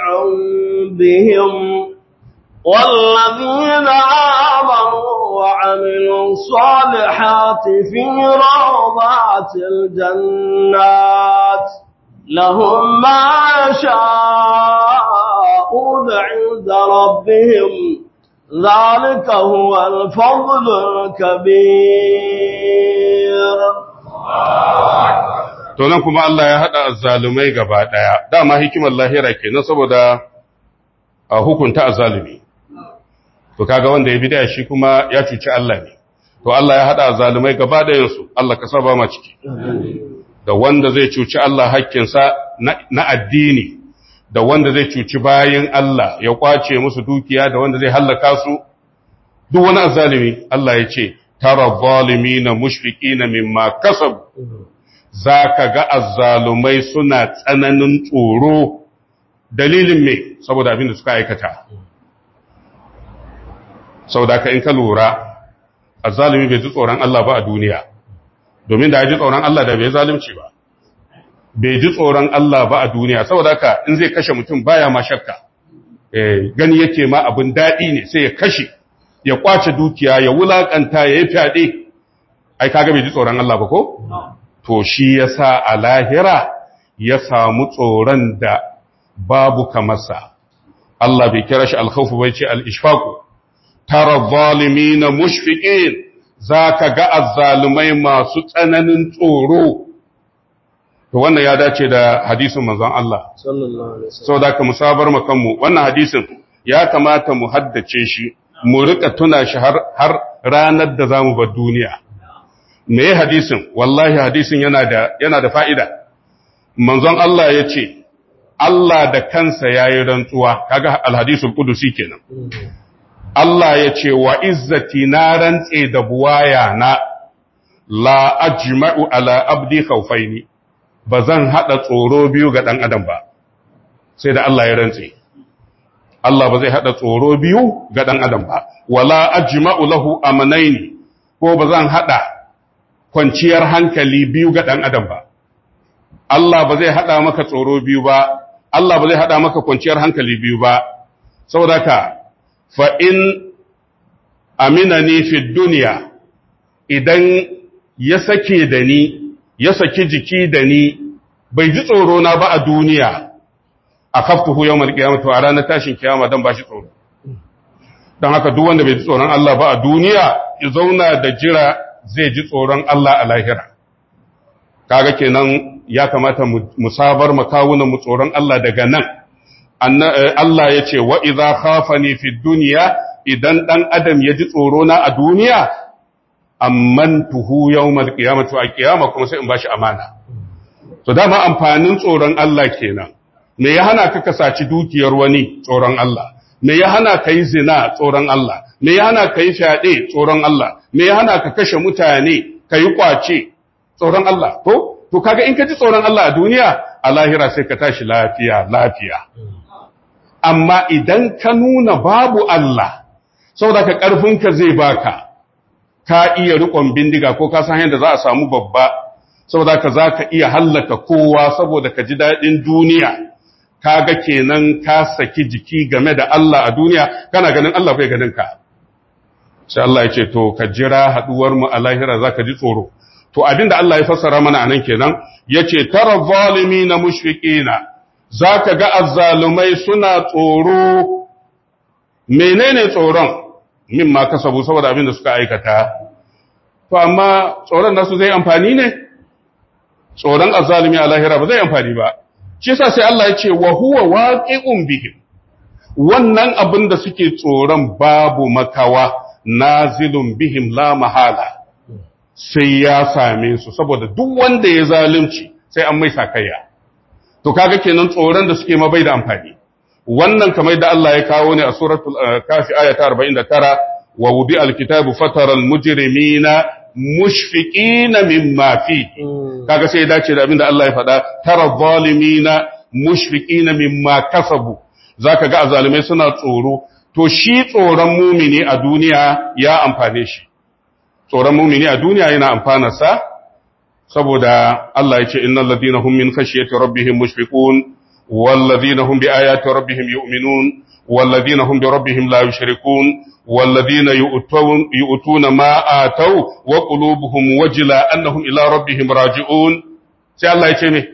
بهم والذين آمنوا وعملوا الصالحات في روضات الجنات لهم ما يشاءون عند ربهم ذلك هو الفضل الكبير to nan kuma Allah ya haɗa azzalumai gaba ɗaya dama hikimar lahira kenan saboda a hukunta azzalumi to kaga wanda ya bid'a shi kuma ya cuci Allah ne to Allah ya haɗa azzalumai gaba ɗayan su Allah ka saba ma ciki da wanda zai cuci Allah hakkinsa na addini da wanda zai cuci bayin Allah ya kwace musu dukiya da wanda zai hallaka su duk wani azzalumi Allah ya ce tara zalimina mushfiqina mimma kasab zaka ga azzalumai suna tsananin tsoro dalilin me saboda abin da suka aikata saboda ka in ka lura azzalumi bai ji tsoron Allah ba a duniya domin da ya ji tsoron Allah da bai zalunci ba bai ji tsoron Allah ba a duniya saboda haka in zai kashe mutum baya ma shakka gani yake ma abin daɗi ne sai ya kashe ya kwace dukiya ya wulakanta ya yi fyaɗe ai kaga bai ji tsoron Allah ba ko to shi yasa a lahira ya samu tsoron da babu kamarsa Allah bai kira shi alkhawfu bai ce al-ishfaqu tara zalimina mushfiqin zaka ga azzalumai masu tsananin tsoro to wannan ya dace da hadisin manzon Allah sallallahu alaihi wasallam saboda ka musabar makanmu wannan hadisin ya kamata mu haddace shi mu rika tuna shi har har ranar da zamu bar duniya me hadisin wallahi hadisin yana da yana da fa'ida manzon Allah ya ce Allah da kansa yayi rantsuwa kaga alhadisul qudusi kenan Allah ya ce wa izzati na rantse da buwaya na la ajma'u ala abdi khawfaini bazan hada tsoro biyu ga dan adam ba sai da Allah ya rantse Allah ba zai hada tsoro biyu ga dan adam ba wala ajma'u lahu amanaini ko bazan hada kwanciyar hankali biyu ga dan adam ba Allah ba zai hada maka tsoro biyu ba Allah ba zai hada maka kwanciyar hankali biyu ba saboda ka fa in aminani fi duniya idan ya sake da ni ya saki jiki da ni bai ji tsoro na ba a duniya a kaftuhu yawmal qiyamah to a ranar tashin kiyama dan bashi tsoro dan haka duk wanda bai ji tsoron Allah ba a duniya ya zauna da jira zai ji tsoron Allah a lahira kaga kenan ya kamata mu sabar makawunan mu tsoron Allah daga nan Allah ya ce wa idza khafani fi dunya idan dan adam ya ji tsoro na a duniya ammantuhu yawmal qiyamati a kiyama kuma sai in bashi amana to dama amfanin tsoron Allah kenan me ya hana ka kasaci dukiyar wani tsoron Allah me ya hana ka yi zina tsoron Allah me ya hana ka yi fyaɗe tsoron Allah me ya hana ka kashe mutane ka yi kwace tsoron Allah to to kaga in ka ji tsoron Allah a duniya a lahira sai ka tashi lafiya lafiya amma idan ka nuna babu Allah saboda ka ƙarfinka zai baka ka iya riƙon bindiga ko ka san yadda za a samu babba saboda ka za ka iya hallaka kowa saboda ka ji daɗin duniya kaga kenan ka saki jiki game da Allah a duniya kana ganin Allah bai ganin ka sai Allah ya ce to ka jira haduwar mu a lahira zaka ji tsoro to abinda Allah ya fassara mana anan kenan yace tara zalimina mushfiqina zaka ga azzalumai suna tsoro menene tsoron mimma kasabu saboda abinda suka aikata to amma tsoron nasu zai amfani ne tsoron azzalumi a lahira ba zai amfani ba shi yasa sai Allah ya ce wa huwa waqi'un bihim wannan abin da suke tsoron babu makawa nazilun bihim la mahala sai ya same su saboda duk wanda ya zalunci sai an mai sakayya to kaga kenan tsoron da suke ma bai da amfani wannan kamar da Allah ya kawo ne a suratul kafi aya ta 49 wa wudi alkitabu fataral mujrimina mushfiqina mimma fi kaga sai ya dace da abin da Allah ya faɗa tara zalimina mushfiqina mimma kasabu zaka ga azalimai suna tsoro to shi tsoron mumini a duniya ya amfane shi tsoron mumini a duniya yana amfana sa saboda Allah ya ce innal ladina hum min khashyati rabbihim mushfiqun wal ladina hum bi ayati rabbihim yu'minun wal ladina hum bi rabbihim la yushrikun wal ladina yu'tun yu'tuna ma atau wa qulubuhum wajila annahum ila rabbihim raji'un sai Allah ya ce me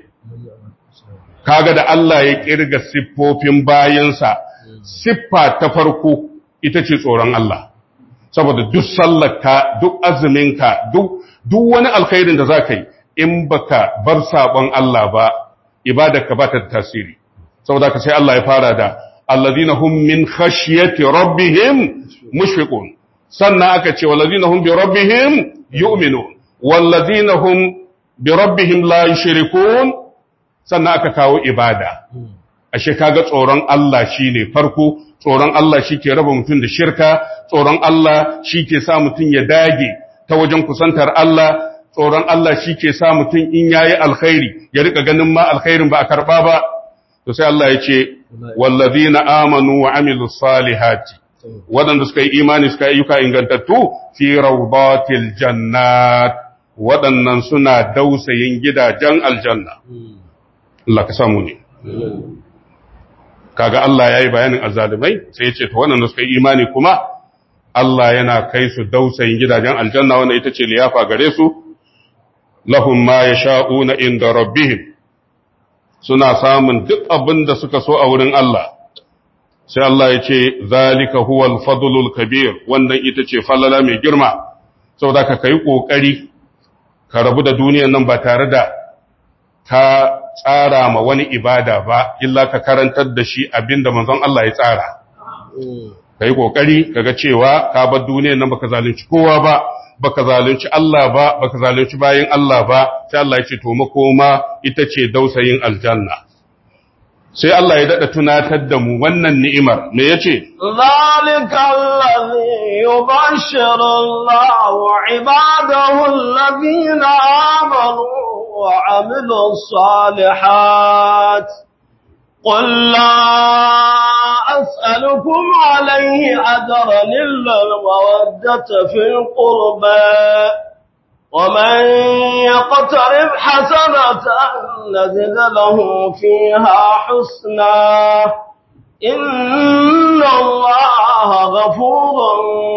kaga da Allah ya kirga siffofin bayansa siffa ta farko ita ce tsoron Allah saboda duk sallarka duk azuminka duk duk wani alkhairin da zaka yi in baka bar sabon Allah ba ibadarka ba ta tasiri saboda ka sai Allah ya fara da alladhina hum min khashyati rabbihim mushfiqun sannan aka ce walladhina hum bi rabbihim yu'minun walladhina hum bi rabbihim la yushrikun sannan aka kawo ibada ashe kaga tsoron Allah shine farko tsoron Allah shike raba mutum da shirka tsoron Allah shike sa mutum ya dage ta wajen kusantar Allah tsoron Allah shike sa mutum in yayi alkhairi ya rika ganin ma alkhairin ba a karba ba to sai Allah ya ce wallazina amanu wa amilus salihati waɗanda suka yi imani suka yi ayyuka ingantattu fi rawdatil jannat waɗannan suna dausayin gidajen aljanna Allah ka samu ne. Kaga Allah ya yi bayanin azalimai sai ya ce, ta wannan suka yi imani kuma, Allah yana kai su dausayin gidajen aljanna wannan ita ce liyafa gare su, lahum ma ya sha'una inda rabbihim suna samun duk abin da suka so a wurin Allah. Sai Allah ya ce, Zalika huwal fadlul kabir, wannan ita ce fallala mai girma, saboda ka kai ƙoƙari, ka rabu da duniyan nan ba tare da ka tsara ma wani ibada ba, illa ka karantar da shi abin da manzon Allah ya tsara. kai kokari kaga cewa ka bar duniyar nan baka zalunci kowa ba baka zalunci Allah ba baka zalunci bayin Allah ba sai Allah ya ce to makoma ita ce dausayin aljanna sai Allah ya dada tunatar da mu wannan ni'imar me yace ذلك الذي يبشر الله عباده الذين آمنوا وعملوا الصالحات قل لا أسألكم عليه أجرا إلا المودة في القربى ومن يقترب حسنة نزد له فيها حسنا إن الله غفور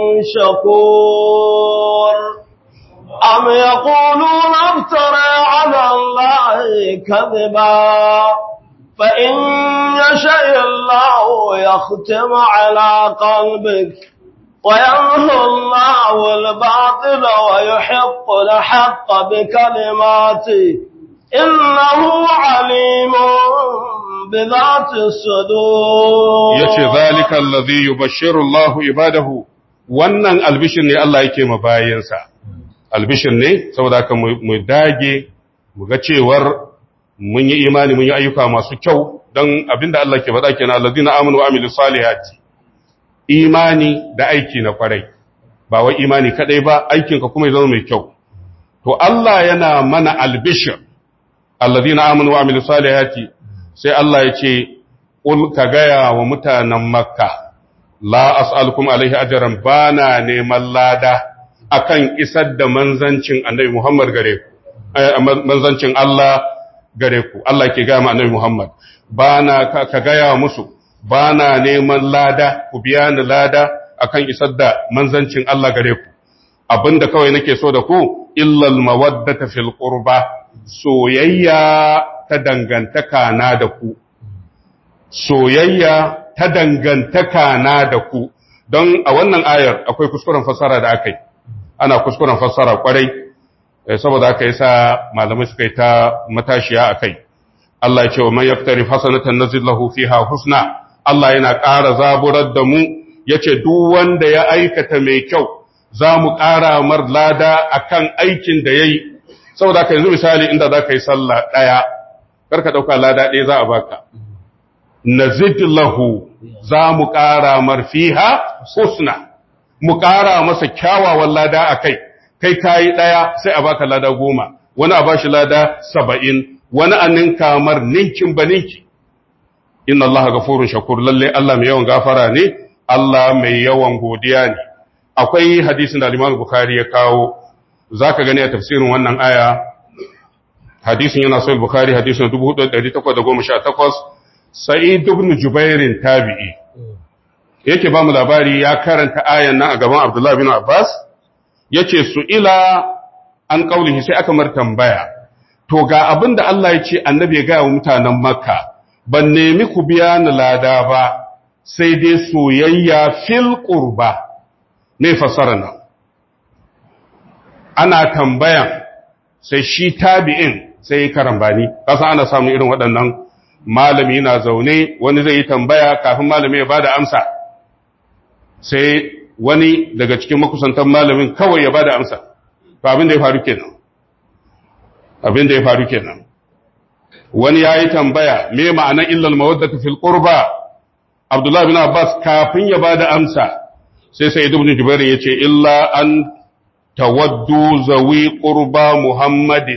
شكور أم يقولون افترى على الله كذبا فإن يشاء الله يختم على قلبك ويمحو الله الباطل ويحق الحق بكلماته إنه عليم بذات الصدور yace zalika allazi yubashshiru Allahu ibadahu wannan albishir ne Allah yake ma bayansa albishir ne saboda haka mu dage mu ga cewar mun yi imani mun yi ayyuka masu kyau don abinda Allah ke faɗa kenan allazina amanu wa amilus salihati imani da aiki na kwarai ba wai imani kadai ba aikinka kuma ya zama mai kyau to Allah yana mana albishir allazina amanu wa amilus salihati sai Allah ya ce qul ka gaya wa mutanen makka la as'alukum alaihi ajran bana neman lada akan isar da manzancin annabi Muhammad gare ku manzancin Allah gare ku Allah ke gaya ma annabi Muhammad bana ka gaya musu bana neman lada ku biya ni lada akan isar da manzancin Allah gare ku abinda kawai nake so da ku illal mawaddata fil qurba soyayya ta dangantaka na da ku soyayya ta dangantaka na da ku don a wannan ayar akwai kuskuren fassara da aka yi ana kuskuren fassara kwarai saboda aka yi sa malamai suka yi ta matashiya a kai Allah ya ce wa man yaftari hasanatan nazid lahu fiha husna Allah yana ƙara zaburar da mu yace duk wanda ya aikata mai kyau za mu ƙara mar lada akan aikin da yayi saboda haka yanzu misali inda za ka yi sallah ɗaya karka ɗauka lada ɗaya za a baka nazid lahu za mu ƙara mar fiha husna mu ƙara masa kyawawan lada a kai kai kayi ɗaya sai a baka lada goma wani a bashi lada saba'in wani a ninka mar ninkin ba ninki inna Allah gafurun shakur lalle Allah mai yawan gafara ne Allah mai yawan godiya ne akwai hadisin da Imam Bukhari ya kawo zaka gani a tafsirin wannan aya hadisin yana sahih Bukhari hadisin 4818 Sa'id ibn Jubair tabi'i yake ba mu labari ya karanta ayan nan a gaban Abdullah bin Abbas yace su ila an kaulihi sai aka mar tambaya to ga abin da Allah ya ce annabi ya gaya wa mutanen Makka ban nemi ku biya ni lada ba sai dai soyayya fil qurba me fasara nan ana tambayan sai shi tabi'in sai karambani kasa ana samun irin waɗannan malami na zaune wani zai yi tambaya kafin malami ya bada amsa sai wani daga cikin makusantan malamin kawai ya bada amsa to abin da ya faru kenan abin da ya faru kenan wani ya yi tambaya me ma'anar illal mawaddatu fil qurba Abdullah bin Abbas kafin ya bada amsa sai sai ibn Jubair ya ce illa an tawaddu zawi qurba Muhammadin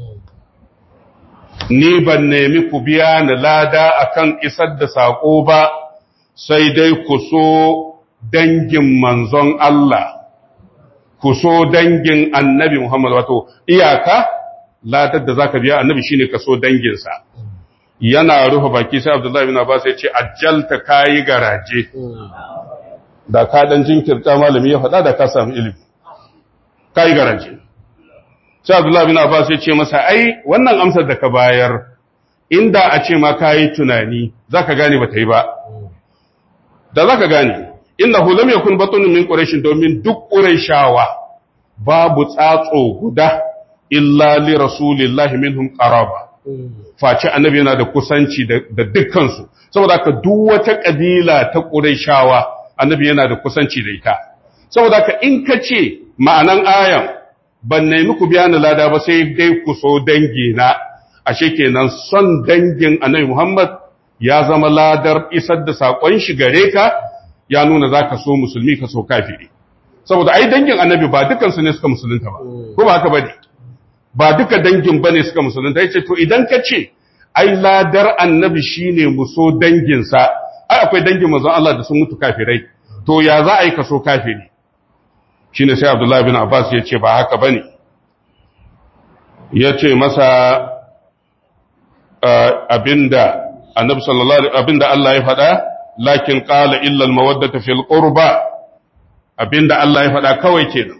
ni ban nemi ku biya ni lada akan isar da sako ba sai dai ku so dangin manzon Allah ku so dangin annabi Muhammad wato iyaka ladar da zaka biya annabi shine ka so danginsa yana rufe baki sai Abdullahi bin Abbas ya ce ajjalta kayi garaje da ka dan jinkirta malami ya faɗa da ka samu ilimi kayi garaje sai Abdullahi bin Abbas ya ce masa ai wannan amsar da ka bayar inda a ce ma kayi tunani zaka gane bata yi ba da zaka gane innahu lam yakun batun min quraish domin duk quraishawa babu tsatso guda illa li rasulillahi minhum qaraba face annabi yana da kusanci da dukkansu saboda ka duk wata kabila ta Qurayshawa annabi yana da kusanci da ita saboda ka in ka ce ma'anan ayan ban nemi ku biya ni lada ba sai dai ku so dangi na ashe kenan son dangin annabi Muhammad ya zama ladar isar da sakon shi gare ka ya nuna zaka so musulmi ka so kafiri saboda ai dangin annabi ba dukansu ne suka musulunta ba ko ba haka bane ba duka dangin bane suka musulunta yace to idan ka ce ai ladar annabi shine muso danginsa ai akwai dangin manzon Allah da sun mutu kafirai to ya za a yi kaso kafiri shine sai Abdullah bin Abbas ya ce ba haka bane ya ce masa abinda annabi sallallahu alaihi abinda Allah ya faɗa lakin qala illa al-mawaddata fil qurba abinda Allah ya faɗa kawai kenan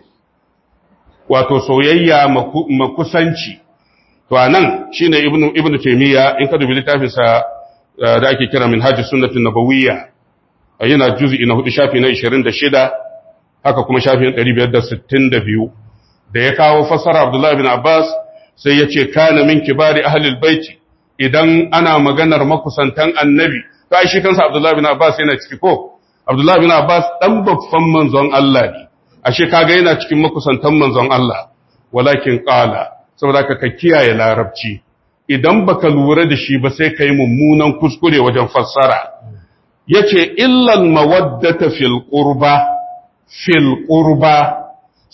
wato soyayya makusanci to anan shine ibnu ibnu taymiya in ka dubi littafin sa da ake kira minhaj sunnatun nabawiyya yana juz'i na hudu shafi na 26 haka kuma shafi na 562 da ya kawo fasara Abdullah ibn Abbas sai ya ce kana min kibari ahli albayt idan ana maganar makusantan annabi to ai shi kansa Abdullah ibn Abbas yana ciki ko Abdullah ibn Abbas dan babban manzon Allah ne ashe kaga yana cikin makusantan manzon Allah walakin qala saboda ka ka kiyaye larabci idan baka lura da shi ba sai kai mummunan kuskure wajen fassara yace illal mawaddata fil qurba fil qurba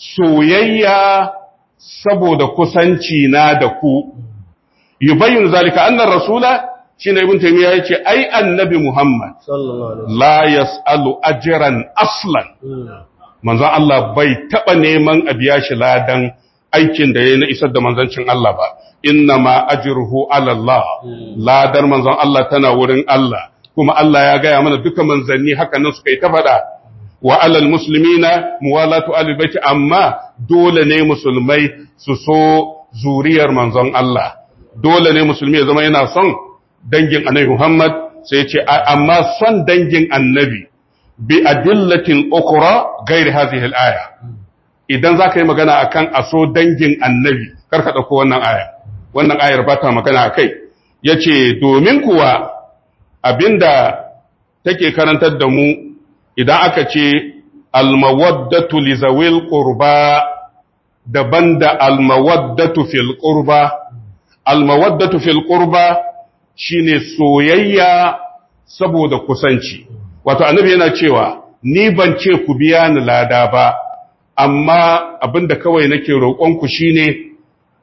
soyayya saboda kusanci na da ku yubayyin zalika annar rasula shine ibn taymiya yace ai annabi muhammad la yasalu ajran aslan manzon Allah bai taba neman a biya shi ladan aikin da yayi na isar da manzancin Allah ba inna ma ajruhu ala Allah ladar manzon Allah tana wurin Allah kuma Allah ya gaya mana duka manzanni haka nan suka yi ta faɗa wa alal muslimina muwalatu ahli baiti amma dole ne musulmai su so zuriyar manzon Allah dole ne musulmi ya zama yana son dangin annabi Muhammad sai ya ce amma son dangin annabi bi adillatin ukhra ghairi hadhihi al-aya idan zaka yi magana akan aso dangin annabi kar ka dauko wannan aya wannan ayar ba ta magana akai yace domin kuwa abinda take karantar da mu idan aka ce almawaddatu li zawil qurba daban da almawaddatu fil qurba almawaddatu fil qurba shine soyayya saboda kusanci wato annabi yana cewa ni ban ce ku biya ni lada ba amma abinda kawai nake roƙon ku shine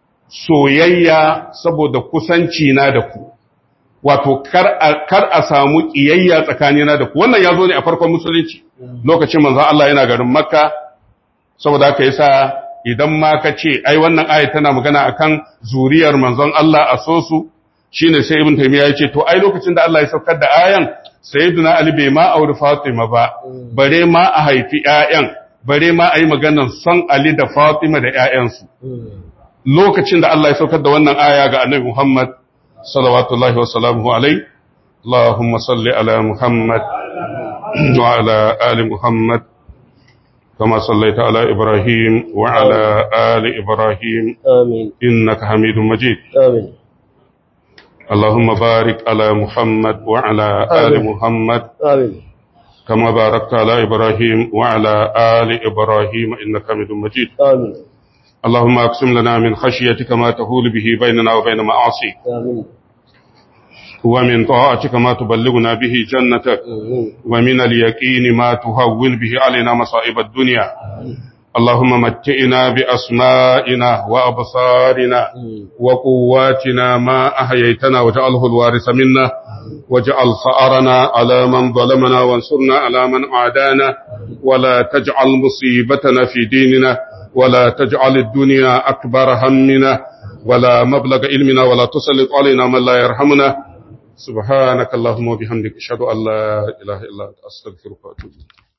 soyayya saboda kusanci na da ku wato kar a samu ƙiyayya tsakanina da ku wannan ya zo ne a farkon musulunci lokacin manzon Allah yana garin makka saboda haka yasa idan ma ka ce ai wannan aya tana magana akan zuriyar manzon Allah a so su shine sai ibn taymiya ya ce to ai lokacin da Allah ya saukar da ayan sayyidina ali bai ma auri fatima ba bare ma a haifi ƴaƴan bare ma a yi maganar son ali da fatima da ƴaƴansu lokacin da Allah ya saukar da wannan aya ga annabi Muhammad صلوات الله وسلامه عليه اللهم صل على محمد وعلى آل محمد كما صليت على إبراهيم وعلى آل إبراهيم آمين إنك حميد مجيد آمين اللهم بارك على محمد وعلى آل محمد آمين كما باركت على إبراهيم وعلى آل إبراهيم إنك حميد مجيد آمين اللهم أقسم لنا من خشيتك ما تهول به بيننا وبين معاصيك آمين ومن طاعتك ما تبلغنا به جنتك آمين ومن اليقين ما تهون به علينا مصائب الدنيا اللهم متئنا بأسمائنا وأبصارنا وقواتنا ما أحييتنا وجعله الوارث منا واجعل ثأرنا على من ظلمنا وانصرنا على من عادانا ولا تجعل مصيبتنا في ديننا ولا تجعل الدنيا أكبر همنا ولا مبلغ علمنا ولا تسلط علينا من لا يرحمنا سبحانك اللهم وبحمدك أشهد أن لا إله إلا أنت أستغفرك وأتوب إليك